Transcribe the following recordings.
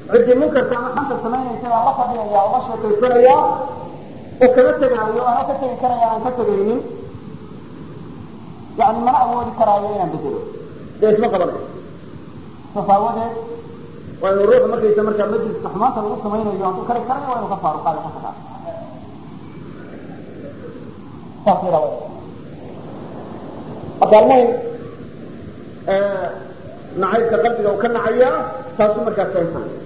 ciddii munkarka ama xanta samaynaysa aan la fadhiyaya oo la sheekaysanaya oo kama tegaayo ana ka tegi karaya aan ka tegaynin yani mana awoodi karaayo inaan bedelo dee isma qabanayo saas aawadeed waa inu ruuxu markaysa markaa majliska xumaanta lagu samaynayo hadduu kari karayo waa inu ka faaruqaado ka tagaa saas yada marka almuhim nacaybka qalbiga uu ka nacayaa taasu markaa keensanaya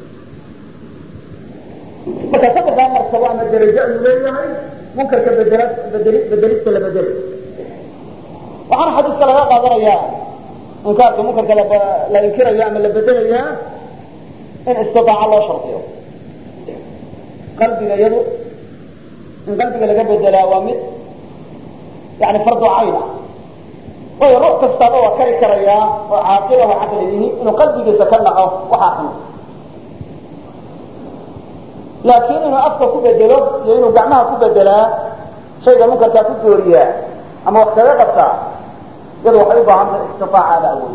marka saddexdaa martabo ama darajo ayuu leeyahay munkarka bedela bedeli bedelista la bedeli waxaana xadiiska laga qaadanayaa inkaarka munkarka la inkirayo ama la bedelayaa in istitaaca loo shardiyo qalbiga iyadu in qalbiga laga bedelaa waa mid yani fardu cayn ah waayo ruux kastaaba waa kari karayaa oo caaqila oo caqli yihi inuu qalbigiisa ka naco waxaa xun laakiin inuu afka ku bedelo iyo inuu gacmaha ku bedelaa shayga munkarkaa ku dooriyaa ama wax kaga qabtaa iyadu waxay u baahan tahay istitaacaada awood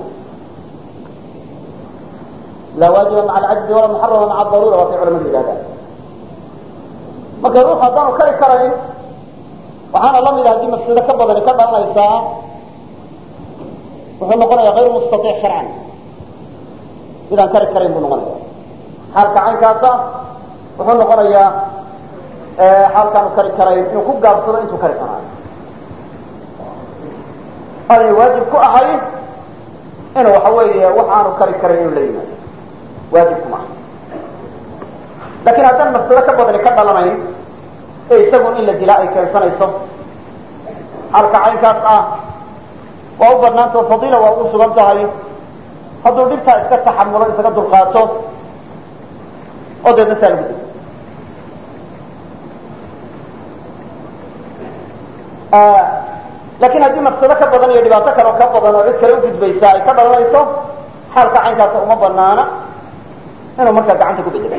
laa waajiba maca alcajzi walaa muxarama maca daruura waa kay culamadu yidhahdaan marka ruux haddaanu kari karayn waxaana la mid ah haddii mafsado ka badani ka dhalanaysaa wuxuu noqonaya ayr mustaiic sharcan midaan kari karayn buu noqonaya xaalka caynkaasa wuxuu noqonayaa xaalkaanu kari karayn inuu ku gaabsado intuu kari karaayo aanay waajib ku ahayn inuu waxa weeye wax aanu kari karayn inuu la yimaado waajib kuma aha laakiin haddaan mafsado ka badani ka dhalanayn ee isagun in la dilaa ay keensanayso xaalka caynkaas ah waa u banaanta oo fadiila waa ugu sugan tahay hadduu dhibtaa iska taxamulo isaga dulqaato oo deedna saa lagu dilo laakiin haddii mafsado ka badan iyo dhibaato kale oo ka badan oo cid kale ugudbaysa ay ka dhalanayso xaalka caynkaasa uma banaana inuu markaa gacanta ku bedela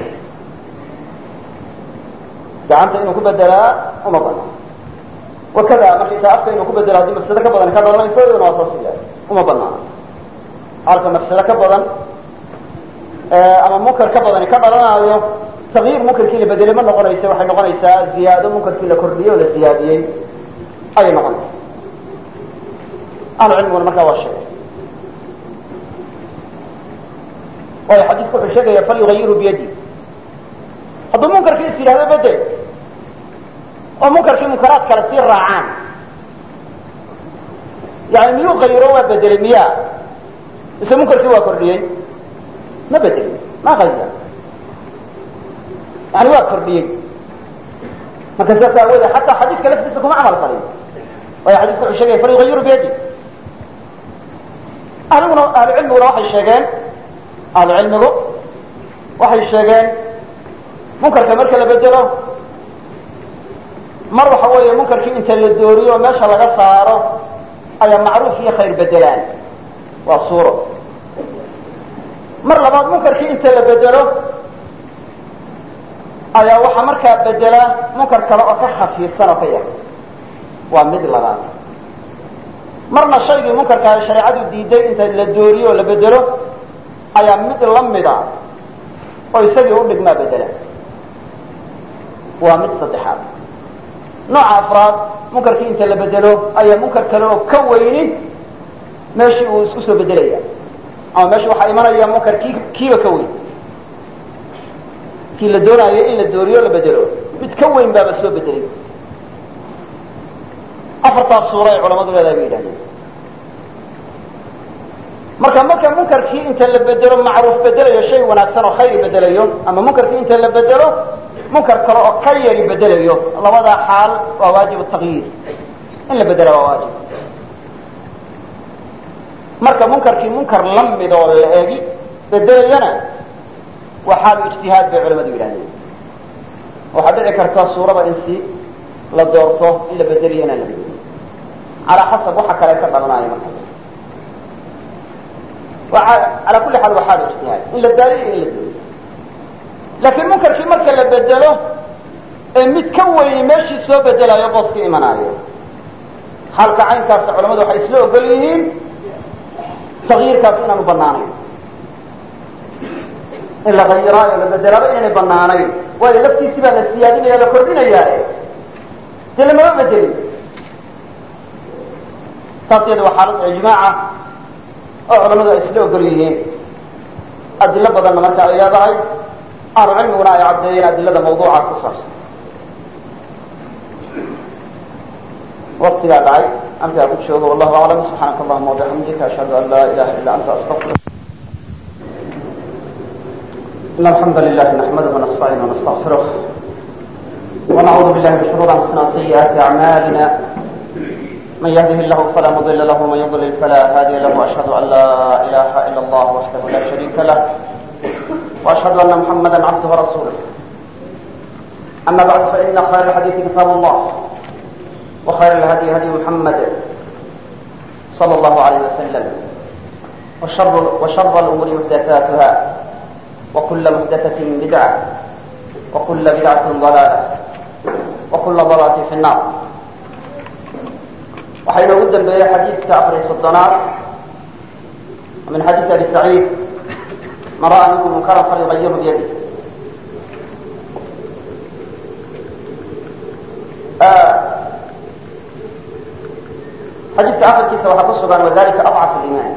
gacanta inuu ku bedelaa uma banaana wakada markaysa afka inuu ku bedelo haddii mafsado ka badan ka dhalanayso iyaduna waa saas yahay uma banaana halka mafsado ka badan ama munkar ka badani ka dhalanaayo takyiir munkarkii la bedelay ma noqonaysa waxay noqonaysaa ziyaado munkarkii la kordhiyey oo la ziyaadiyey ayay noqonaysa ahlu cilmiguna markaa waa sheegay waayo xadiisku wuxuu sheegaya falyugayiru biyadi hadduu munkarkii is yidhahdo bedel oo munkarkii munkaraad kale sii raacaan yani miyuu kayiro waa bedelay miya mise munkarkii waa kordhiyey ma bedelin ma kayra yani waa kordhiyey marka saas aawoode xataa xadiiska laftiisa kuma camal falin waayo xadiiska wuxuu sheegaya falyugayiru biyadi ahliguna ahlu cilmiguna waxay sheegeen ahlu cilmigu waxay sheegeen munkarka marka la bedelo mar waxa weeye munkarkii inta la dooriyo oo meesha laga saaro ayaa macruuf iyo khayr bedelaan waa suuro mar labaad munkarkii inta la bedelo ayaa waxaa markaa bedela munkar kale oo ka khafiifsan oo ka yar waa mid labaad marna shaygii munkarkaa shareecadu diiday inta la dooriyo oo la bedelo ayaa mid la mida oo isagii u dhigmaa bedela waa mid saddexaad nooca afraad munkarkii inta la bedelo ayaa munkar kale oo ka weyni meeshii uu isku soo bedelaya ama meesha waxaa imanaya munkar kii kiiba ka weyn kii la doonaayo in la dooriyo la bedelo mid ka weyn baaba soo bedelay afartaas suura ay culamadu leedahay bay yidhahdeen marka marka munkarkii inta la bedelo macruuf bedelayo shay wanaagsan oo khayr bedelayo ama munkarkii inta la bedelo munkar kale oo ka yari bedelayo labadaa xaal waa waajib takyiir in la bedela waa waajib marka munkarkii munkar la mid oo la eegi bedelayana waa xaalu ijtihaad bay culamadu yidhahdeen waxaa dhici karta suurada in si la doorto in la bedeliyo inaan la bedelin calaa xasab waxa kale ka dhalanaayo marka ala kuli xaal waa xaalu ijtihaad in la daaliyo in la dooyo laakiin munkarkii marka la bedelo ee mid ka weyni meeshii soo bedelayo booska imanaayo xaalka caynkaasa culamadu waxay isla ogol yihiin takyiirkaas inaanu banaanayn in la hayiraayo la bedelaaba inaynay banaanayn waayo laftiisii baa la siyaadinaya la kordhinayaae dee lamama bedelin taas iyada waa xaalad ijmaaca oo culamadu ay isla ogol yihiin adilo badanna marka ay leedahay ahlu cilmiguna ay caddeeyeen adilada mawduuca ku saabsan waktigaa dhacay halkaa ku joogo wallahu aclam subxaanaka allahuma wabixamdika ashhadu an laa ilaha illa anta astaqfiruk إن الحمد لله نحمده ونستعينه ونستغفره ونعوذ بالله من شرور أنفسنا وسيئات أعمالنا من يهده الله فلا مضل له ومن يضلل فلا هادي له وأشهد أن لا إله إلا الله وحده لا شريك له وأشهد أن محمدا عبده ورسوله أما بعد فإن خير الحديث كتاب الله وخير الهدي هدي محمد صلى الله عليه وسلم وشر, وشر الأمور محدثاتها وكل محدثة بدعة وكل بدعة ضلالة وكل ضلالة في النار waxay noogu dambeeyey xadiidka afar iyo soddonaad min xadiisi abi saciid man ra'a minkum munkaran falyugayiru biyadi xadiidka afarkiisa waxaa ku sugan wadalika adcaf liimaan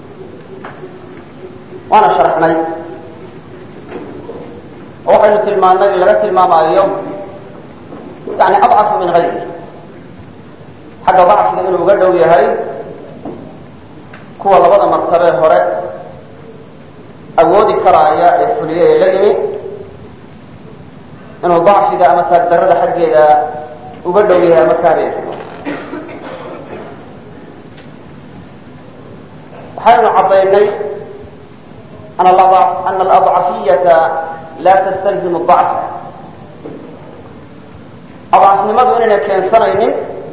waana sharxnay oo waxaynu tilmaanay in laga tilmaamaayo yani adcafu min gayri xagga dacfiga inuu uga dhow yahay kuwa labada martabee hore awoodi karaaya ee fuliye ee la yimi inuu dacfiga ama taagdarada xaggeeda uga dhow yahay ama kaabeer waxaynu caddaynay ana aladcafiyata laa tastalzimu dacfa adcafnimadu inayna keensanaynin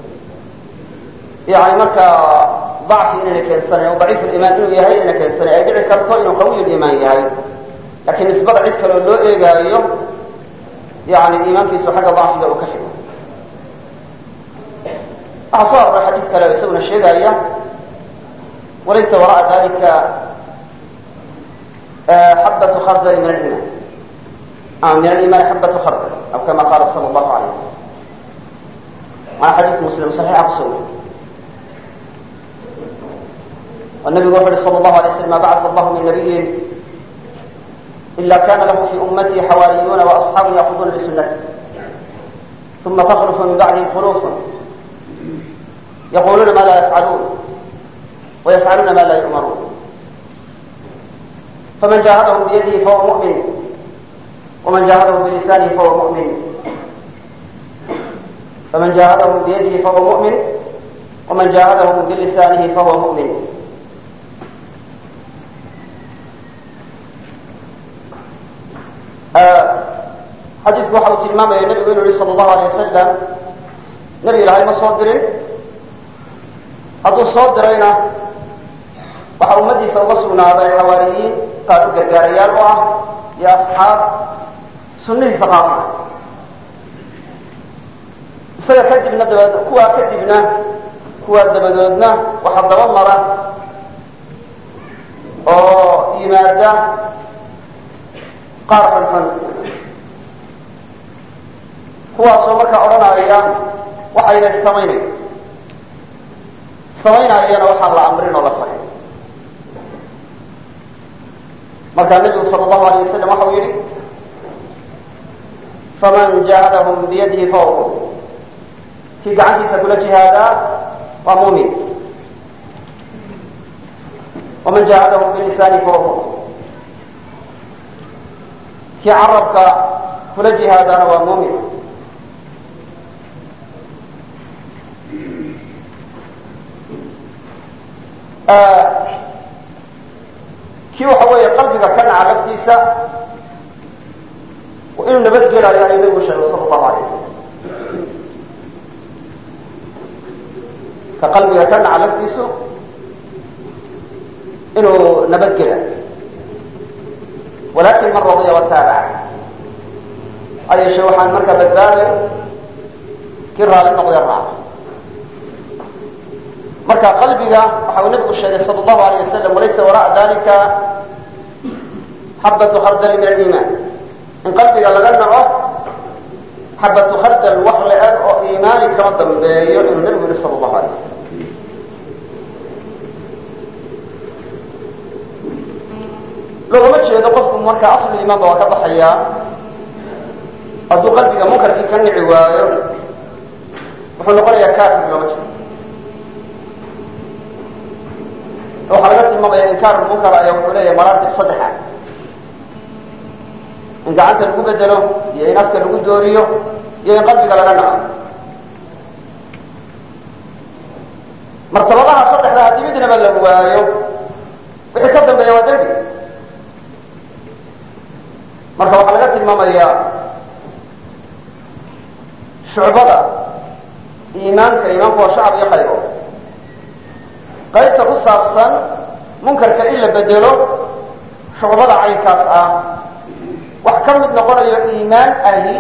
yani markaa dacfi inayna keensanayn o daciif limaan inuu yahay inayna keensanayn ay dhici karto inuu qawiy limaan yahay lakiin nisbada cid kaleo loo eegaayo yani iimaankiisu xagga dacfiga uu ka xigo waxaa soo aroray xadiid kale oo isaguna sheegaya walaysa wara'a dalika xabatu khardali min aliman ama min alimaani xabatu khardal aw kama qaala sala allahu alayh wasalam waana xadiid muslim saxiixa kusoo weri والنبي وحده صلى الله عليه وسلم ما بعث الله من نبي إلا كان له في أمته حواريون وأصحاب يأخذون بسنته ثم تخلف من بعدهم خلوف يقولون ما لا يفعلون ويفعلون ما لا يؤمرون فمن جاهدهم بيده فهو مؤمن ومن جاهدهم بلسانه فهو مؤمن فمن جاهدهم بيده فهو مؤمن ومن جاهدهم بلسانه فهو مؤمن xadiidku waxa uu tilmaamaya nebigu inu yihi sala allahu alay wasalam nebi ilaahay ma soo dirin hadduu soo dirayna waxaa ummadiisa uga sugnaaday xawaariyiin qaar u gargaarayaal u ah iyo asxaab sunnihiisa qaadana isaga kadibna daba kuwaa kadibna kuwaa dabadoodna waxaa daba mara oo yimaada qaar xunxun kuwaasoo markaa odhanaya waxayna samaynayn samaynayana waxaan la amrin oo la faray markaa nebigu sala allahu alayh wasalam waxa uu yidhi faman jahadahum biyadihi fahuwa kii gacantiisa kula jihaadaa waa muumin waman jahadahum bilisaani fahuwa kii carabka kula jihaadana waa muumin kii waxa weeye qalbiga ka naca laftiisa inuu nabadgelayo ayuu nabigu sheegay sala allahu alay wasalam ka qalbiga ka naca laftiisu inuu nabadgelayo walakin man radiya wataabaca ayeeshe waxaan markaa badbaaday kii raali noqday raaca marka qalbiga waxa uu nabigu sheegay sal allahu alayh wasalam walaysa wara'a dalika xabatu khardali min aliimaan in qalbiga laga naco xabatu khardal wax la-eg oo iimaani kama dambeeyo inuu nabigu yihi sala allahu alay wasalam loogama jeedo qofku marka aslu iimaanba waa ka baxayaa hadduu qalbiga munkarkii ka nici waayo wuxuu noqonayaa kaafir looma jeedo waxaa laga tilmaamaya inkaar munkar ayaa wuxuu leeyahay maraatib saddexa in gacanta lagu bedelo iyo in afka lagu dooriyo iyo in qalbiga laga naco martabadaha saddexda haddii midnaba la waayo wixii ka dambeeya waa dembi marka waxaa laga tilmaamayaa shucbada iimaanka iimaanku waa shacab iyo qaybo qaybta ku saabsan munkarka in la bedelo shucbada caynkaas ah wax ka mid noqonayo iimaan ahi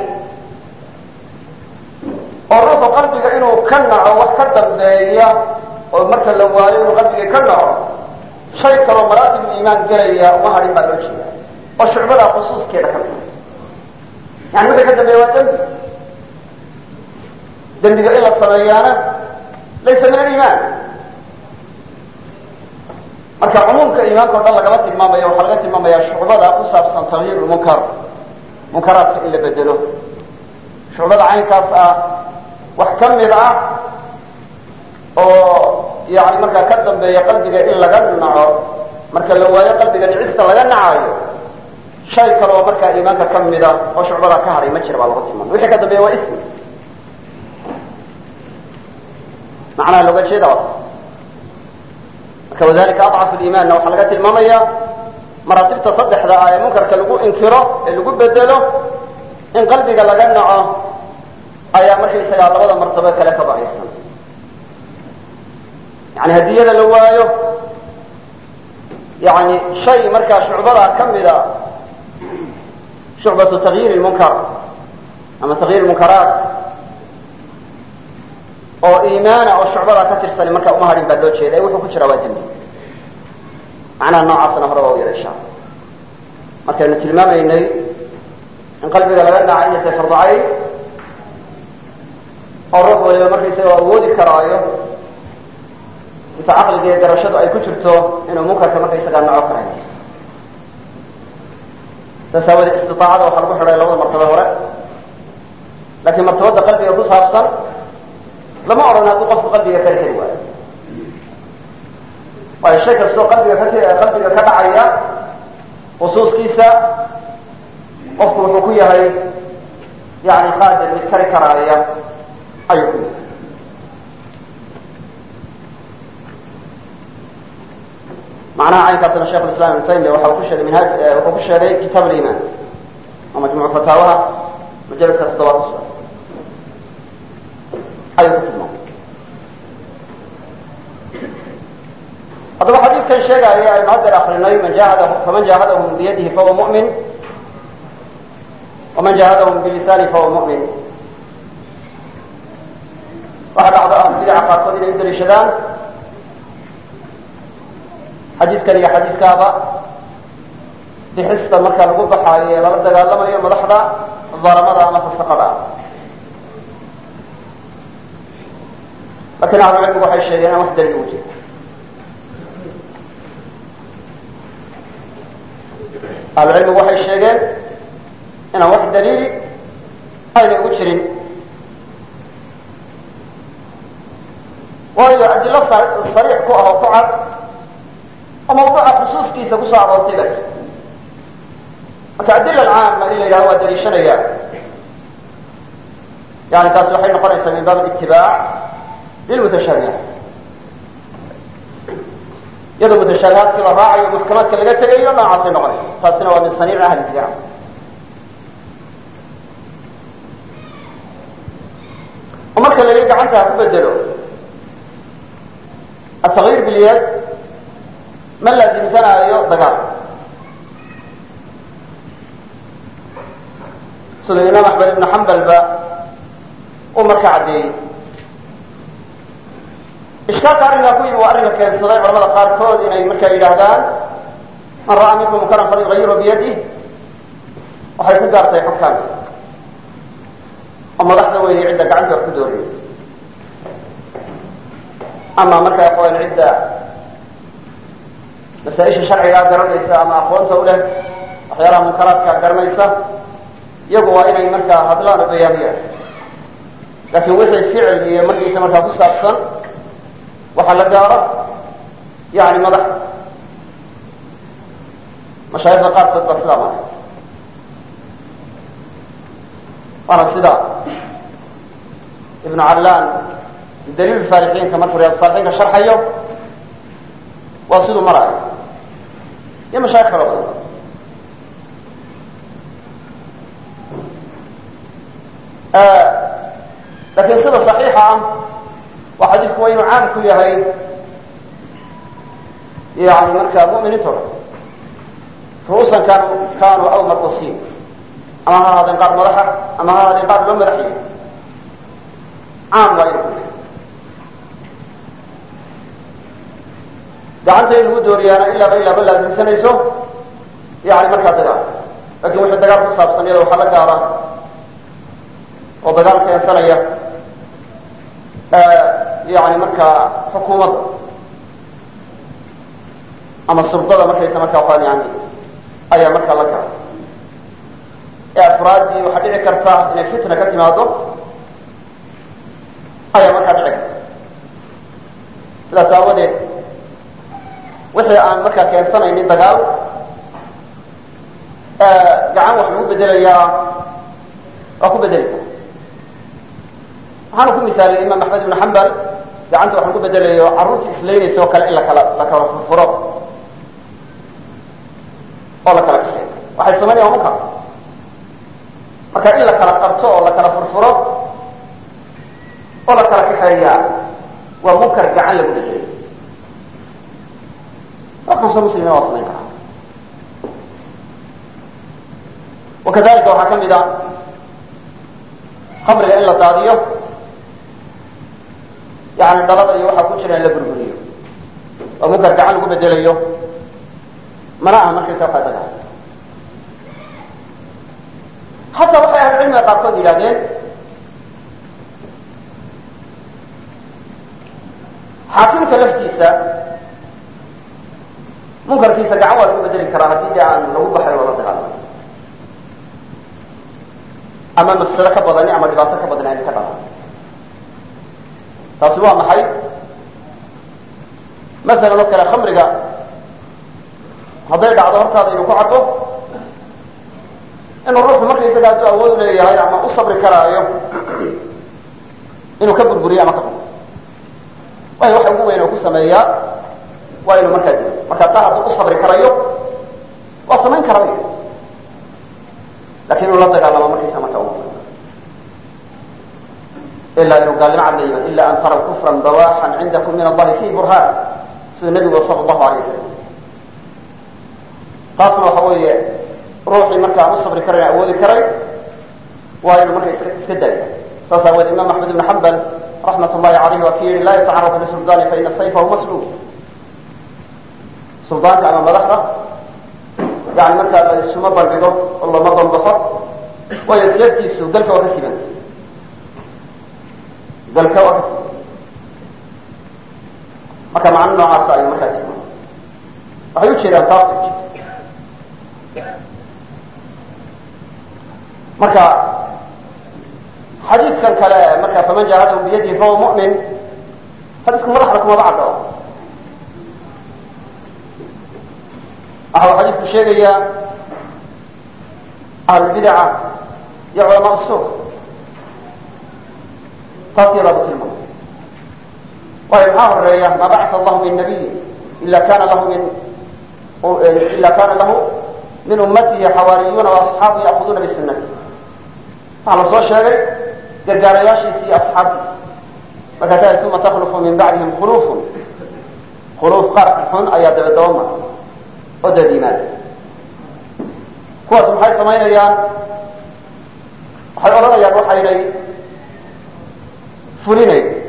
oo ruuxu qalbiga inuu ka naco wax ka dambeeya oo marka la waayo inuu qalbiga ka naco shay kaloo maraatib iimaan gelaya uma hadhin baa loo jeeda oo shucbada khusuuskeeda ka mida yani wixii ka dambeeya waa dembi dembiga in la sameeyaana laysa min aliimaan marka cumuumka iimaanka o dhan lagama tilmaamayo waxaa laga tilmaamaya shucbada ku saabsan tagyiir munkar munkaraadka in la bedelo shucbada caynkaas ah wax ka mid ah oo yani markaa ka dambeeya qalbiga in laga naco marka la waayo qalbiga nicista laga nacayo shay kaloo markaa iimaanka ka mida oo shucbada ka hadhay ma jira baa lagu tilmaamay wixii ka dambeeya waa ismi macnaha looga jeeda waa saas marka wadalika adcafu liimaanna waxaa laga tilmaamaya maraatibta saddexda ah ee munkarka lagu inkiro ee lagu bedelo in qalbiga laga naco ayaa markaysagaa labada martabo kale ka baxaysan yani hadiyada la waayo yani shay markaa shucbada ka mida shucbatu tagyiir munkar ama tagyiir munkaraat oo iimaana oo shucbada ka tirsan markaa uma hadhin baa loo jeeda wuxuu ku jiraa waa dembi macnaha noocaasna hore waa u yara insha alla markaynu tilmaamaynay in qalbiga laga naca inay tahay fardacayn oo ruux waliba markaysaga awoodi karaayo inta caqliga iyo garashadu ay ku jirto inuu munkarka markaysagaa naco karahaysto saas aawadee istiaacada waxaa lagu xidhay labada martabo hore laakiin martabada qalbiga ku saabsan lama odhan hadduu qofku qalbiga kari kari waayo waayo shay kastoo qalbiga ka qalbiga ka dhacaya khusuuskiisa qofku wuxuu ku yahay yani qaadir mid kari karaaya ayuu ku yahay macnaha caynkaasna sheikh islam ibn taymiya waxa uu ku sheegay minhaaj wuxuu ku sheegay kitaab aliman oo majmuuc fataawaha mujaladka toddobaad ku sugan ayuu ku tilmaamay haddaba xadiidkan sheegaya aynu haddeer akrinay man jahada faman jahadahum biyadihi fahuwa mu'min waman jahadahum bilisani fahuwa mu'min waxaa dhacda ahlu bidaca qaarkood inay u daliishadaan xadiiskan iyo xadiiskaaba bixista marka lagu baxaayo ee lala dagaalamayo madaxda dalamada ama fasaqada lakin ahlu cilmigu waxay sheegeen aan wax daliil ugu jiro ahlu cilmigu waxay sheegeen inaan wax daliili aynay ugu jirin waayo adilo sariix ku ah oo ku cad oo mawduuca khusuuskiisa kusoo aroortay baa jirta marka adila alcaama in la yidhahdo waa daliishanaya yani taasi waxay noqonaysaa min baab itibaac lilmutashaabihaat iyadoo mutashaabihaadkii la raacayo maxkamaadka laga tegayo noocaasay noqonaysa taasina waa min saniic ahli bidac oo marka la yidhi gacanta ha ku bedelo atagyiir bilyad ma laasimsanaayo dagaal sida imaam axmed ibnu xambal ba uu marka caddeeyey ishkaalka arrinkaa ku yimi waa arrinka keensaday culamada qaarkood inay markaa yidhaahdaan man ra'aa minkum munkaran falyugayiru biyadih waxay ku gaartay xukaamka oo madaxda weeye cidda gacanta wax ku dooraysa ama markaa aqoon cidda masaaisha sharcigaa garanaysa ama aqoonta u leh waxyaalaha munkaraadka garanaysa iyagu waa inay markaa hadlaan oo bayaamiyaan laakiin wixii ficil iyo markiisa markaa ku saabsan waxaa la gaaro yani madax mashaayikda qaarkood baa sidaa maray waana sida ibnu callaan daliil saalixiinka markuu riyaad saalixiinka sharxayo waa siduu maraayo iyo mashaayik kalo badan laakiin sida صaxiixa ah waa xadiisku waa inuu caam ku yahay yani marka muminiinta o ru'uusan kan kanuu aw marqusiin ama ha ahaadeen qaar madaxa ama ha ahaadeen qaar loo madaxiyo caam waa inuu ku yahay gacanta in lagu dooriyaana ilaaba ilaaba laasimsanayso yani markaa dagaal lakin wixii dagaal ku saabsan iyada waxaa la gaara oo dagaal keensanaya yani markaa xukuumadda ama surdada markaysa markaa waan yani ayaa markaa la gaara ee afraaddii waxaa dhici karta inay fitna ka timaado ayaa markaa dhici karta sidaas aawadeed wixii aan markaa keensanaynin dagaal gacan wax lagu bedelayaa waa ku bedeli kara waxaanu ku misaaliyay imaam axmed ibn xambal gacanta wax lagu bedelayo carruurta islaynaysa oo kale in lakala la kala furfuro oo la kala kaxeeyo waxay samaynayan munkar marka in la kala qabto oo la kala furfuro oo la kala kaxeeyaa waa munkar gacan lagu bedelayo waxkaasoo muslimiin waa samayn karaa wakadalika waxaa ka mid a khamriga in la daadiyo yani dhalada iyo waxaa ku jira in la burburiyo oo munkar gacan lagu bedelayo mana aha markaysa waxaa dagaal hataa waxay ahlucilmiga qaarkood yidhahdeen xaakimka laftiisa munkarkiisa gacan waa lagu bedeli karaa haddii de aan lagu baxay oo la dagaalamo ama mafsado ka badani ama dhibaato ka badani ayna ka dhalan taasi waa maxay masalan oo kale khamriga hadday dhacdo hortaada inuu ku caddo inuu ruuxu markaysaga hadduu awood leeyahay ama u sabri karaayo inuu ka burburiyo ama ka xumo waayo waxa ugu weyn oo ku sameeyaa waa inuu markaa dilo marka taa hadduu u sabri karayo waa samayn karaya lakin inuu la dagaalamo markaysa marka u ilaa inuu gaalnimo cad la yimaado ila an taraw kufran bawaxan cindakum min allahi fi burhaan siduu nebigu sala allahu alay wasalam taasna waxa weeye ruuxii marka aan u sabri karayn awoodi karay waa inuu marka iska daayo saas aaweed imam axmed ibn xambal raxmat ullahi alayh waa ki yihi laa yatacaradu lisuldaani faina sayfahu maslul suldaanka ama madaxda yani markaa la isuma bandhigo oo lama banbaxo waayo seeftiisu dalka waa ka siban dalka waa ka siban marka macno noocaasa ayuu markaa tilmaamay waxay ujeedaan taas marka xadiidkan kale marka faman jahadahu biyadihi fahuwa mu'min xadiisku madaxda kumaba caddo waxa uu xadiisku sheegayaa ahlulbidaca iyo culamaa suuq taas yadaaba tilmaamay waayo maxaa horeeya maa bacata allahu min nabiyin ila kana lahu min ila kana lahu min ummatihi xawaariyuuna waasxaabu ya'kuduuna bisunati waxaa la soo sheegay gargaarayaashiisi iyo asxaabtiisa markaasaa uma takhlufu min bacdihim khulufun khuluuf qaar xun ayaa dabadaba mara oo dad yimaada kuwaas maxay samaynayaan waxay odhanayaan waxaynay fulinayn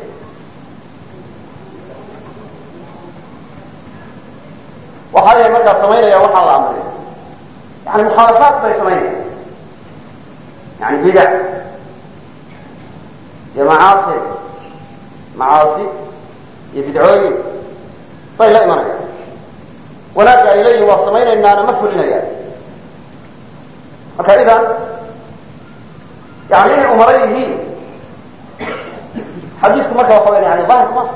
maxay markaa samaynaya waxaa la amray yani mukhaalafaat bay samaynaya yani bidac iyo macaasi macaasi iyo bidcooyin bay la imanayaan wanaagga ay leeyihin waa samaynaynaana ma fulinayaan marka idan yani inay umaro yihiin xadiisku marka waxa weya yani daahir ma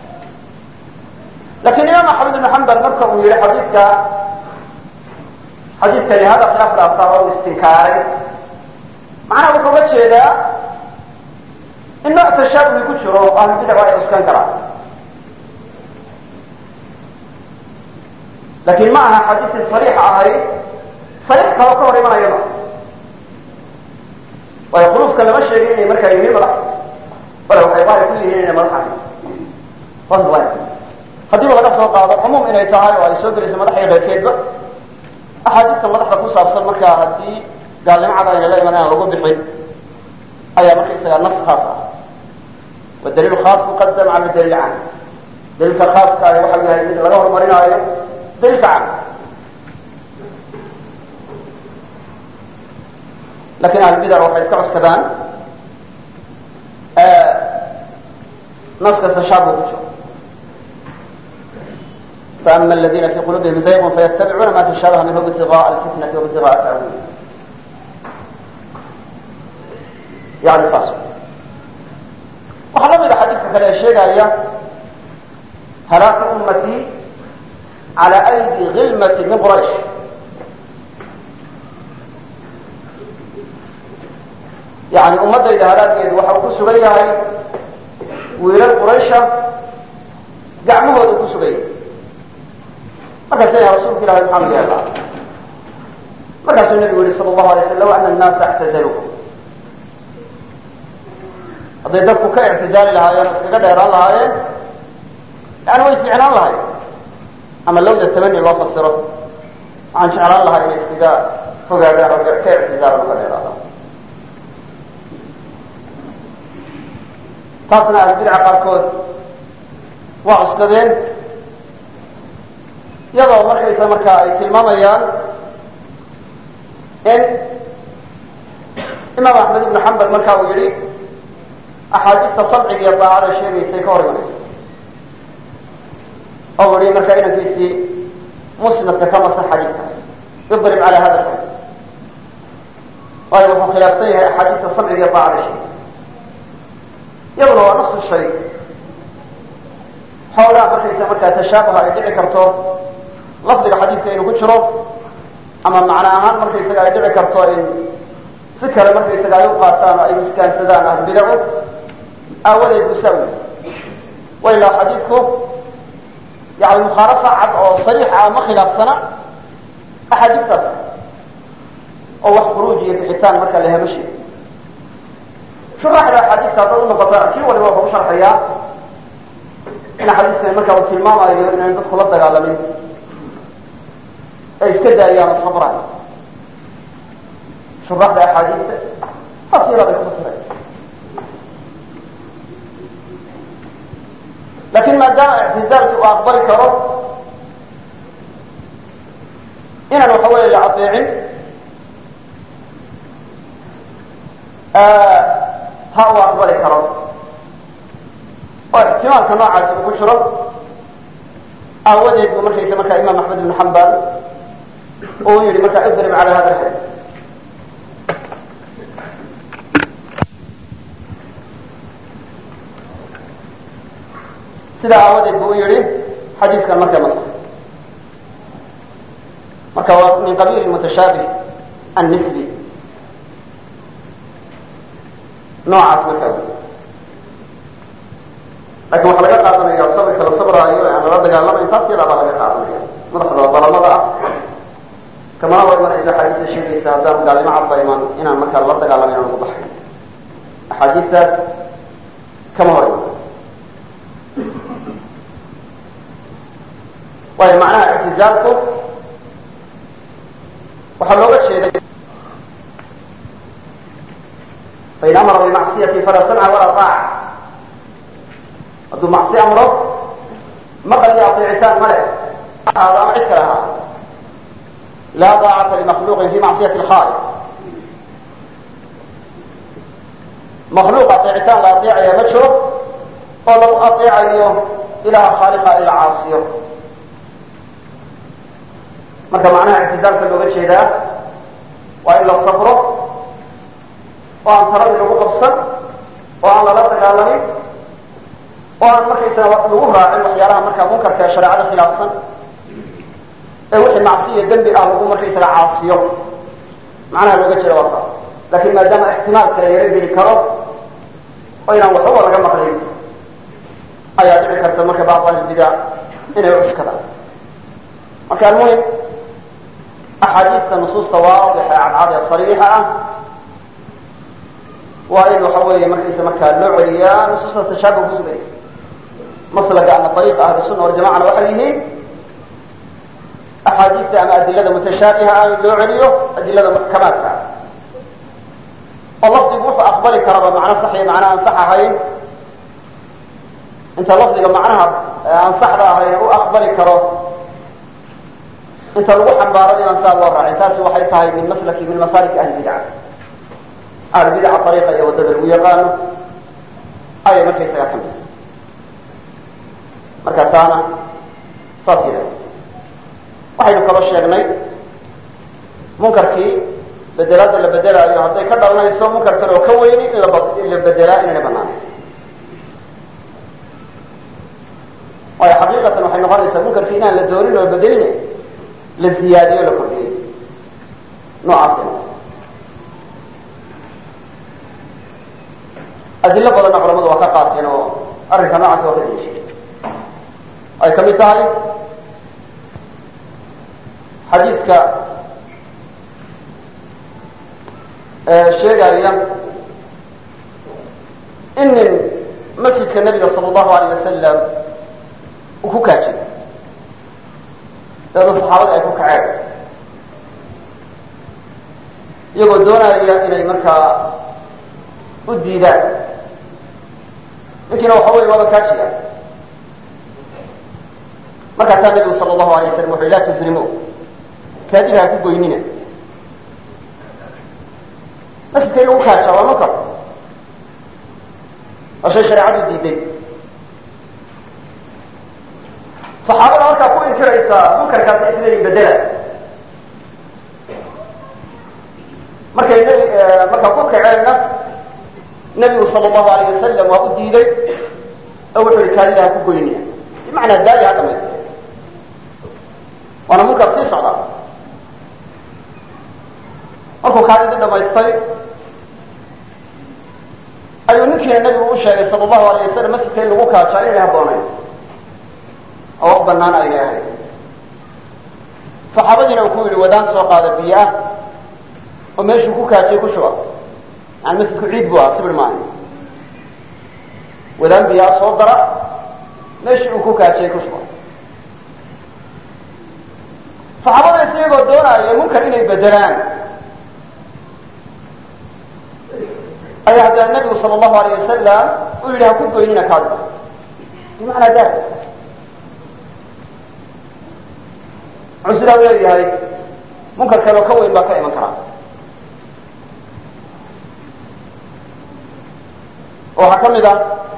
lakin imaam axmed ibn xambal marka uu yihi xadiidka xadiidkani hada khilaaf dhaaftaa oo istinkaaray macnaha wuxuu uga jeedaa in nooc tashaabuhi ku jiro oo ahlu bidac ay cuskan karaan lakin ma aha xadiidkii sariixa ahayd sariix kaloo ka hor imanaya ma waayo khuluufka lama sheegin inay markaa yihiin madax bale waxay daahir ku yihiin inay madax ahayn haddiiba laga soo qaado cumuum inay tahay oo ay soo gelayso madax iyo keyrkeedba axaadiista madaxda ku saabsan markaa haddii gaalnimo cad ayna la iman aan lagu bixin ayaa markaysaga nas khaas ah wadaliil khaas muqadam cala daliil cam daliilka khaaska ah waxa yahay mid laga horumarinaayo daliilka cam lakin ahlbidac waxay iska cuskadaan naska tashaabu ku jiro فأما الذين في قلوبهم زيغ فيتبعون ما تشابه منه ابتغاء الفتنة وابتغاء تأويله يعني فاصل waxaa la mida xadiidka kale ee sheegaya halaaku ummatii cala aydi hilmati min quraysh yani ummadayda halaageedu waxa uu ku sugan yahay wiilal quraysha gacmahooda ku sugan yahay markaas ya rasulka ilahi maxaa laga helaa markaasuu nabigu yihi sal allahu alay slam ana annaasa ictazalukum hadday dadku ka ictizaali lahaayeen o iskaga dheeraan lahaayeen yani way ficnaan lahayen ama lawda tamani loo fasiro waxaan jeclaan lahaa inay iskaga fogaadaan oo ka ictizaalan uka dheeraadaan taasna ahlubidca qaarkood waa cuskadeen iyadoo markaysa markaa ay tilmaamayaan in imaam axmed ibnu xambal marka uu yihi axaadiista samciga iyo daacada sheegaysay ka hor imanayso oo yihi marka inankiisii musnadka ka masa xadiidkaas idrib cala hada alxadid waayo wuxuu khilaafsan yahay axaadiista samciga iyo daacada sheegay iyaduna waa nafsu shay xoogaa markaysa markaa tashaabuha ay dhici karto lafdiga xadiidka inuu ku jiro ama macno ahaan markaysaga ay dhici karto in si kale markaysaga ay u qaataan oo ay miskaansadaan ahlubidacu aawadeed busaawi wa ilaa xadiidku yani mukhaalafa cad oo sariixa ah ma khilaafsana axaadiistaas oo wax khuruuj iyo bixitaan marka la hema sheego shuraxda axaadiista haddaad unoqota kii waliba wuxuu u sharxayaa in xadiiskani marka uu tilmaamayo inaan dadku la dagaalamin ay iska daayaan oo sabraan shuraxda axaadiista saas yadaa bay kufasireen lakin maadaama ictizaalki uu aqbali karo inaan waxa weeye la adeecin ha uu aqbali karo oo ixtimaalka noocaasi uu ku jiro aawadeed buu markaysa markaa imaam axmed ibn xambal uu yihi markaa idrib cala hada alxadid sidaa aawadeed bu u yihi xadiidkan markaa ma sax marka waa min qabiil mutashaabih annisbi noocaas markaa lakin waxaa laga qaadanaya sabirka la sabraayo ee aan lala dagaalamayn taas yadaa baa laga qaadanaya madaxda dalamada ah kamana hor imanayso axaadiista sheegaysa haddaan gaalnimo cadba iman inaan markaa lala dagaalamayn aan ugu baxay axaadiistaas kama hor iman waayo macnaha ictizaalku waxaa looga jeeday fain amara bimacsiyati falaa samca walaa aaca hadduu macsi amro maqal iyo ateecitaan ma leh ahaado ama cid kale ahaado laa daacata limakhluuqin fi macsiyati lkhaaliq makhluuq ateecitaan la ateecaya ma jiro oo lagu ateecayo ilaha khaaliqa in la caasiyo marka macnaha ictizaalka looga jeedaa waa in la sabro oo aan taradii lagu qabsan oo aan lala dagaalamin oo aan markaysaga lagu raacin waxyaalaha markaa munkarka ee shareecada khilaafsan ee wixii macsiya dembi ah lagu markaysaga caasiyo macnaha looga jeeda waa saas laakiin maadaama ixtimaalka la yaro geli karo oo inaan waxbaba laga maqlin ayaa dhici karta marka bacd ahlilbidaa inay cuskadaan marka almuhim axaadiista nusuusta waadixa ee cadcad ee sariixa ah waa in waxa weeye markaysa markaa loo celiyaa nusuusta tashaabuh ku sugaya maslaga ama ariiqa ahli sunna waljamacana waxay yihiin axaadiista ama adilada mutashaabiha ah in loo celiyo adilada muxkamaadka ah oo lafdigu wuxuu aqbali karaba macno sax iyo macno aan sax ahayn inta lafdiga macnaha aan saxda ahayn u aqbali karo inta lagu xambaaro inaan saa loo raacin taasi waxay tahay min maslaki min masaaliki ahli bidca ahli bidca ariiqa iyo waddada lagu yaqaano ayay markaysaga ka mid marka taana saas yidhahda waxaynu kaloo sheegnay munkarkii bedelaadda la bedelaayo hadday ka dhalanayso munkar kale oo ka weyni in in la bedelaa inayna banaanayn waayo xaqiiqatan waxay noqonaysaa munkarkii inaan la doonin oo bedelin la ziyaadiyo o la kordhiyey noocaas adilo badanna culamadu waa ka qaateen oo arrinka noocaas waa ka deliishay ay ka mid tahay xadiidka sheegaya in nin masjidka nabiga sala allahu alayh wasalam uu ku kaajay dabeedna saxaabada ay ku kaceen iyagoo doonaya inay markaa u diidaan ninkiina waxa wey waaba kaajiya markaasaa nabigu sala allahu alay waslam wuxu laa tusrimu kaadiga ha ku goynina masjidka in lagu kaajaa waa munkar waa shay shareecadu diiday saxaabada markaa ku inkiraysaa munkarkaasa isleeyihin bedela markay nbi markaa ku kaceenna nabigu sala allahu alayh wasalam waa u diiday oo wuxuu yihi kaadida ha ku goynina bimacnaa daaya ha dhamaystay waana munkar sii socdaa markuu kaadidii dhamaystay ayuu ninkiina nabigu u sheegay sala allahu alayh wasalam masjidka in lagu kaajaa inay habboonayn oo wax banaan aynay ahayn saxaabadiina uu ku yidhi wadaan soo qaada biyo ah oo meeshuu ku kaajiyay ku shuba yani masjidku ciid bu ahaa sibir maaha wadaan biyaa soo dara meeshii uu ku kaajiyay ku shuba saxaabada isagoo doonaya munkar inay bedelaan ayaa haddana nabigu sala allahu alayh wasalam u yidhi ha ku goynina kaadida bimacnaa daa wuxuu sidaa u leeyahay munkar kaleo ka weyn baa ka iman karaa waxaa ka mid ah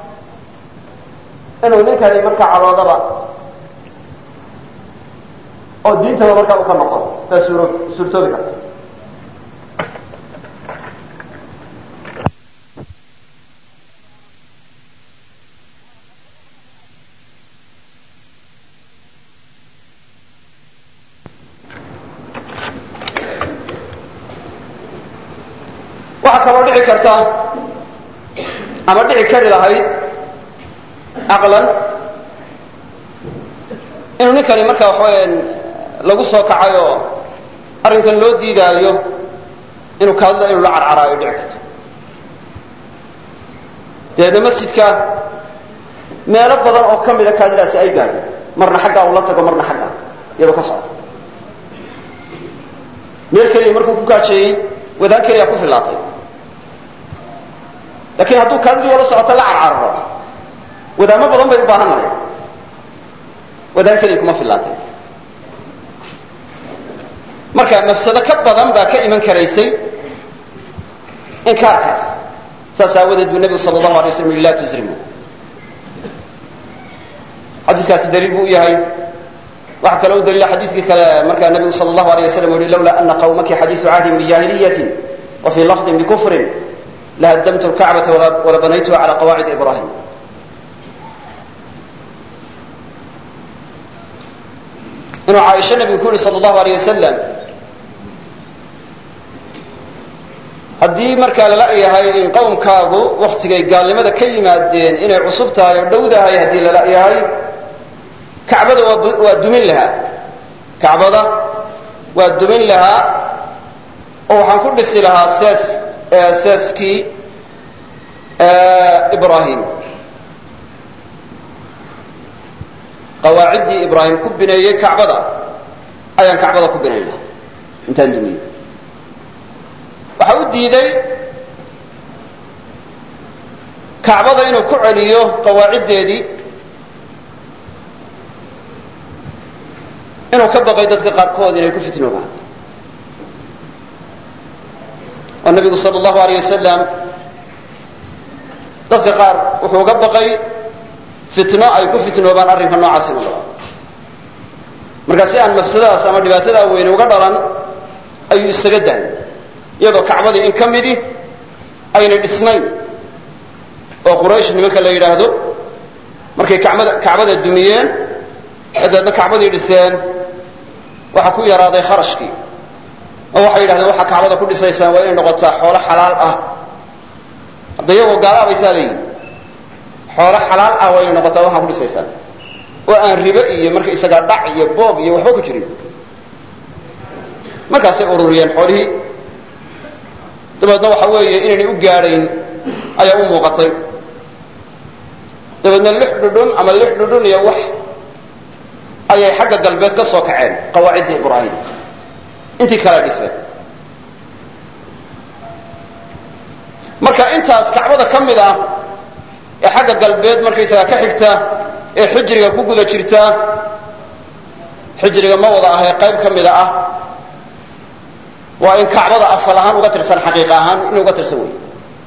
inuu ninkani markaa cadoodaba oo diintaba markaa u ka noqo taa suuro suurtoobi karta waxaa kaloo dhici karta ama dhici kari lahayd caqlan inuu ninkani markaa waxaweya lagu soo kacay oo arrinkan loo diidaayo inuu kaadida inuu la carcaraayo dhici karto dabeedna masjidka meelo badan oo ka mida kaadidaasi ay gaadho marna xaggaa uu la tago marna xaggaa iyadoo ka socota meel keliya markuu ku kaajeeyey wadaan keliya ku fillaatay laakiin hadduu kaadidii wala socoto la carcararo wadaamo badan bay u baahan nahay wadaan keliya kuma fillaatay marka mafsado ka badan baa ka iman karaysay inkaarkaas saas aawadeed buu nebigu sala allahu alay waslam yihi laa tusrimu xadiiskaasi daliil buu u yahay waxaa kaloo u daliila xadiiskii kale markaa nebigu sala allahu alay wasalam u yihi lawlaa ana qawmaki xadiisu cahdin bijaahiliyatin wa fii lafdin bikufrin lahaddamtu lkacbata wala banaytuha cala qawaacid ibrahim inuu caaisho nabigu ku yihi sal allahu aleyh wasalam haddii markaa lala yahay in qowmkaagu waktigay gaalnimada ka yimaadeen inay cusub tahay oo dhowdahay haddii lala yahay kacbada waa dumin lahaa kacbada waa dumin lahaa oo waxaan ku dhisi lahaa sees seeskii ibrahim qawaaciddii ibraahim ku bineeyey kacbada ayaan kacbada ku binayn lahaa intaan dumiyey waxa u diiday kacbada inuu ku celiyo qawaaciddeedii inuu ka baqay dadka qaarkood inay ku fitnoobaan oo nabigu sal allahu aleyh wasalam dadka qaar wuxuu uga baqay fitno ay ku fitnoobaan arrinka noocaasi u dhaco markaa si aan mafsadadaas ama dhibaatadaa weyne uga dhalan ayuu isaga daayay iyadoo kacbadii in ka midi aynay dhisnayn oo quraysh nimanka la yidhaahdo markay kacbada kacbada dumiyeen ee dabeedna kacbadii dhiseen waxaa ku yaraaday kharashkii oo waxay yidhahdeen waxaa kacbada ku dhisaysaan waa inay noqotaa xoolo xalaal ah hadda iyagoo gaalaabaysaa leeyihi xoolo xalaal ah waa inay noqotaa waxaa ku dhisaysaan oo aan ribe iyo marka isagaa dhac iyo boob iyo waxba ku jirin markaasay ururiyeen xoolihii dabeedna waxa weeye inaynay u gaadhayn ayaa u muuqatay dabeedna lix dhudhun ama lix dhudhun iyo wax ayay xagga galbeed ka soo kaceen qawaaciddii ibraahim intii kala dhiseen marka intaas kacbada ka mid ah ee xagga galbeed markaysagaa ka xigta ee xijriga ku guda jirta xijriga ma wada ahee qayb ka mida ah waa in kacbada asal ahaan uga tirsan xaqiiq ahaan in uga tirsan wey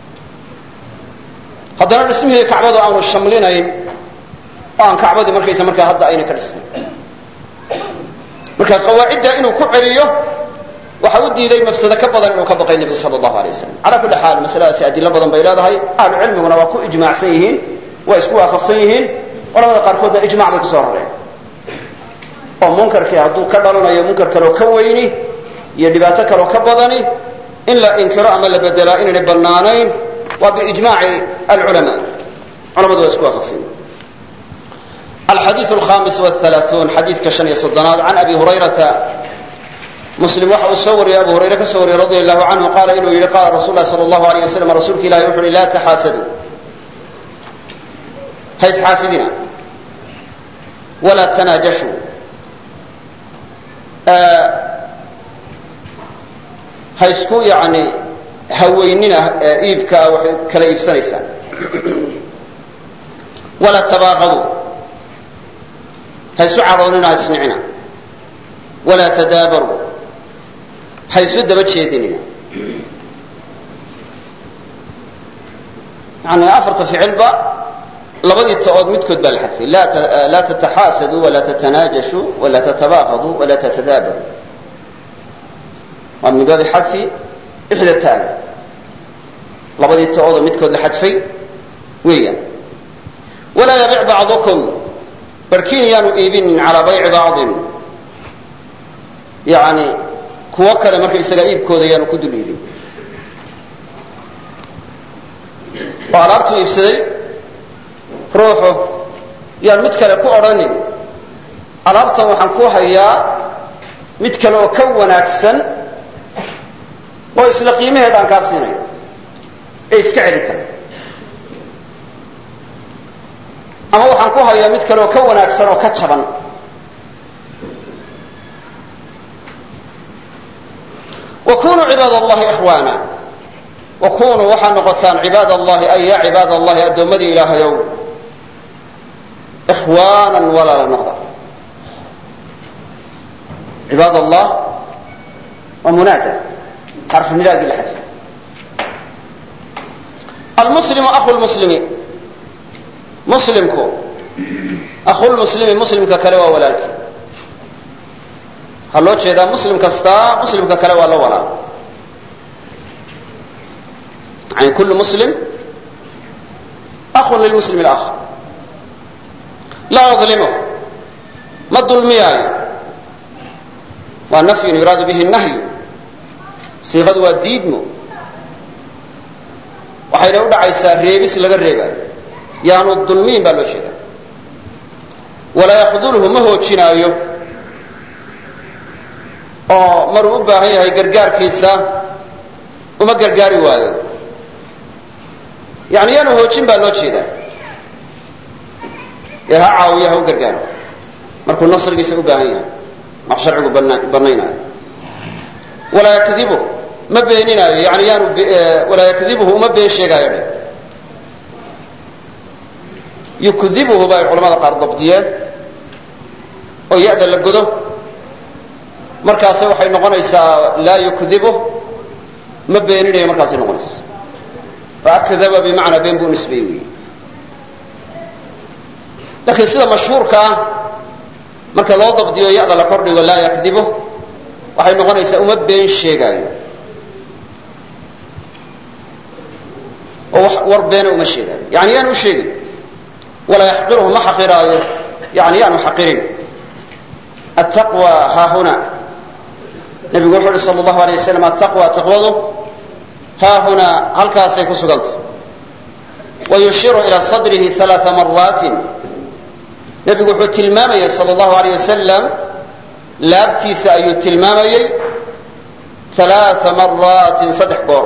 haddana dhismihii kacbadu aanu shamlinayn oo aan kacbadii markaysa markaa hadda ayna ka dhisnayn marka qawaacidda inuu ku celiyo waxa u diiday mafsado ka badan inuu ka baqay nebigu sal allahu alay wasalam calaa kulli xaal masaladaasi adilo badan bay leedahay ahlu cilmiguna waa ku ijmaacsan yihiin waa isku waafaqsan yihiin culamada qaarkoodna ijmac bay kusoo rareen oo munkarkii hadduu ka dhalanayo munkar kaloo ka weyni iyo dhibaato kaloo ka badani in la inkiro ama la bedelaa inaynay bannaanayn waa biijmaaci alculamaa culamadu waa isku waafaqsan yihiin الحديث الخامس والثلاثون حديث كشن يصدناد عن أبي هريرة مسلم وحا أصور يا أبو هريرة كسوري رضي الله عنه قال إنه يلي قال رسول الله صلى الله عليه وسلم رسولك لا يوحي لا تحاسدوا هيس حاسدنا ولا تناجشوا آه هيسكو يعني هويننا آه إيبكا كلا إيبسانيسان ولا تباغضوا ha isu caroonina ha isnicina walaa tadaabaruu ha isu daba jeedinina yani afarta ficilba labadii ta'ood midkood baa la xadfay laa tataxaasaduu walaa tatanaajashuu walaa tatabaaqaduu walaa tatadaabaruu waa min baabi xadfi ixda taagi labadii ta'oodoo midkood la xadfay weeyaan walaa yabic bacdukum barkiin yaanu iibinin calaa bayci bacdin yani kuwo kale marka isagaa iibkooda yaanu ku dul iibin oo alaabtuu iibsaday ruuxu yaan mid kale ku odhanin alaabtan waxaan ku hayaa mid kale oo ka wanaagsan oo isla qiimaheed aan kaa siinayo ee iska celi kara ama waxaan ku hayaa mid kale oo ka wanaagsan oo ka jaban wa kunuu cibaad allahi ikhwaana wa kunuu waxaa noqotaan cibaad allahi ay yaa cibaad allahi addoommadii ilaahayow ikhwaanan walaala noqda cibaad allah waa munaada xarfu nidaagii la xadfay almuslimu aku lmuslimi muslimku akhulmuslimi muslimka kale waa walaalkii waxaa loo jeedaa muslim kastaa muslimka kale waa la walaal yani kullu muslim akhun lilmuslim اlآkhar laa yadlimuh ma dulmiyaayo waa nafyun yuraadu bihi nahyu siiqadu waa diidmo waxayna u dhacaysaa reebis laga reebaayo yaanu dulmiyin baa loo jeedaa walaa yakdulhu ma hoojinaayo oo maruu u baahan yahay gargaarkiisa uma gargaari waayo yani yaanu hoojin baa loo jeedaa ee ha caawiyo ha u gargaaro markuu nasrigiisa u baahan yahay wax sharcigu banaynaayo walaa yakdibuh ma beeninaayo yani yaanu walaa yakdibuhu uma been sheegaayo dhe yukdibuhu ba ay culamada qaar dabdiyeen oo ya-da la godo markaase waxay noqonaysaa laa yukdibuh ma beeninayo markaasay noqonaysa oo akdaba bimacnaa been buu nisbeeyey wey laakiin sida mashhuurka ah marka loo dabdiyo ya-da la kordhigo laa yakdibuh waxay noqonaysaa uma been sheegaayo oo war beena uma sheegaayo yani yaanu u sheegin walaa yaxqiruhu ma xaqiraayo yani yaanu xaqirin attaqwa haahuna nabigu wuxuu uhi sal allahu alay waslam attaqwa taqwadu haahunaa halkaasay ku sugantay wayushiru ila sadrihi alaaa maraatin nebigu wuxuu tilmaamayay sal allahu aleyh wasalam laabtiisa ayuu tilmaamayey alaaa maraatin saddex goor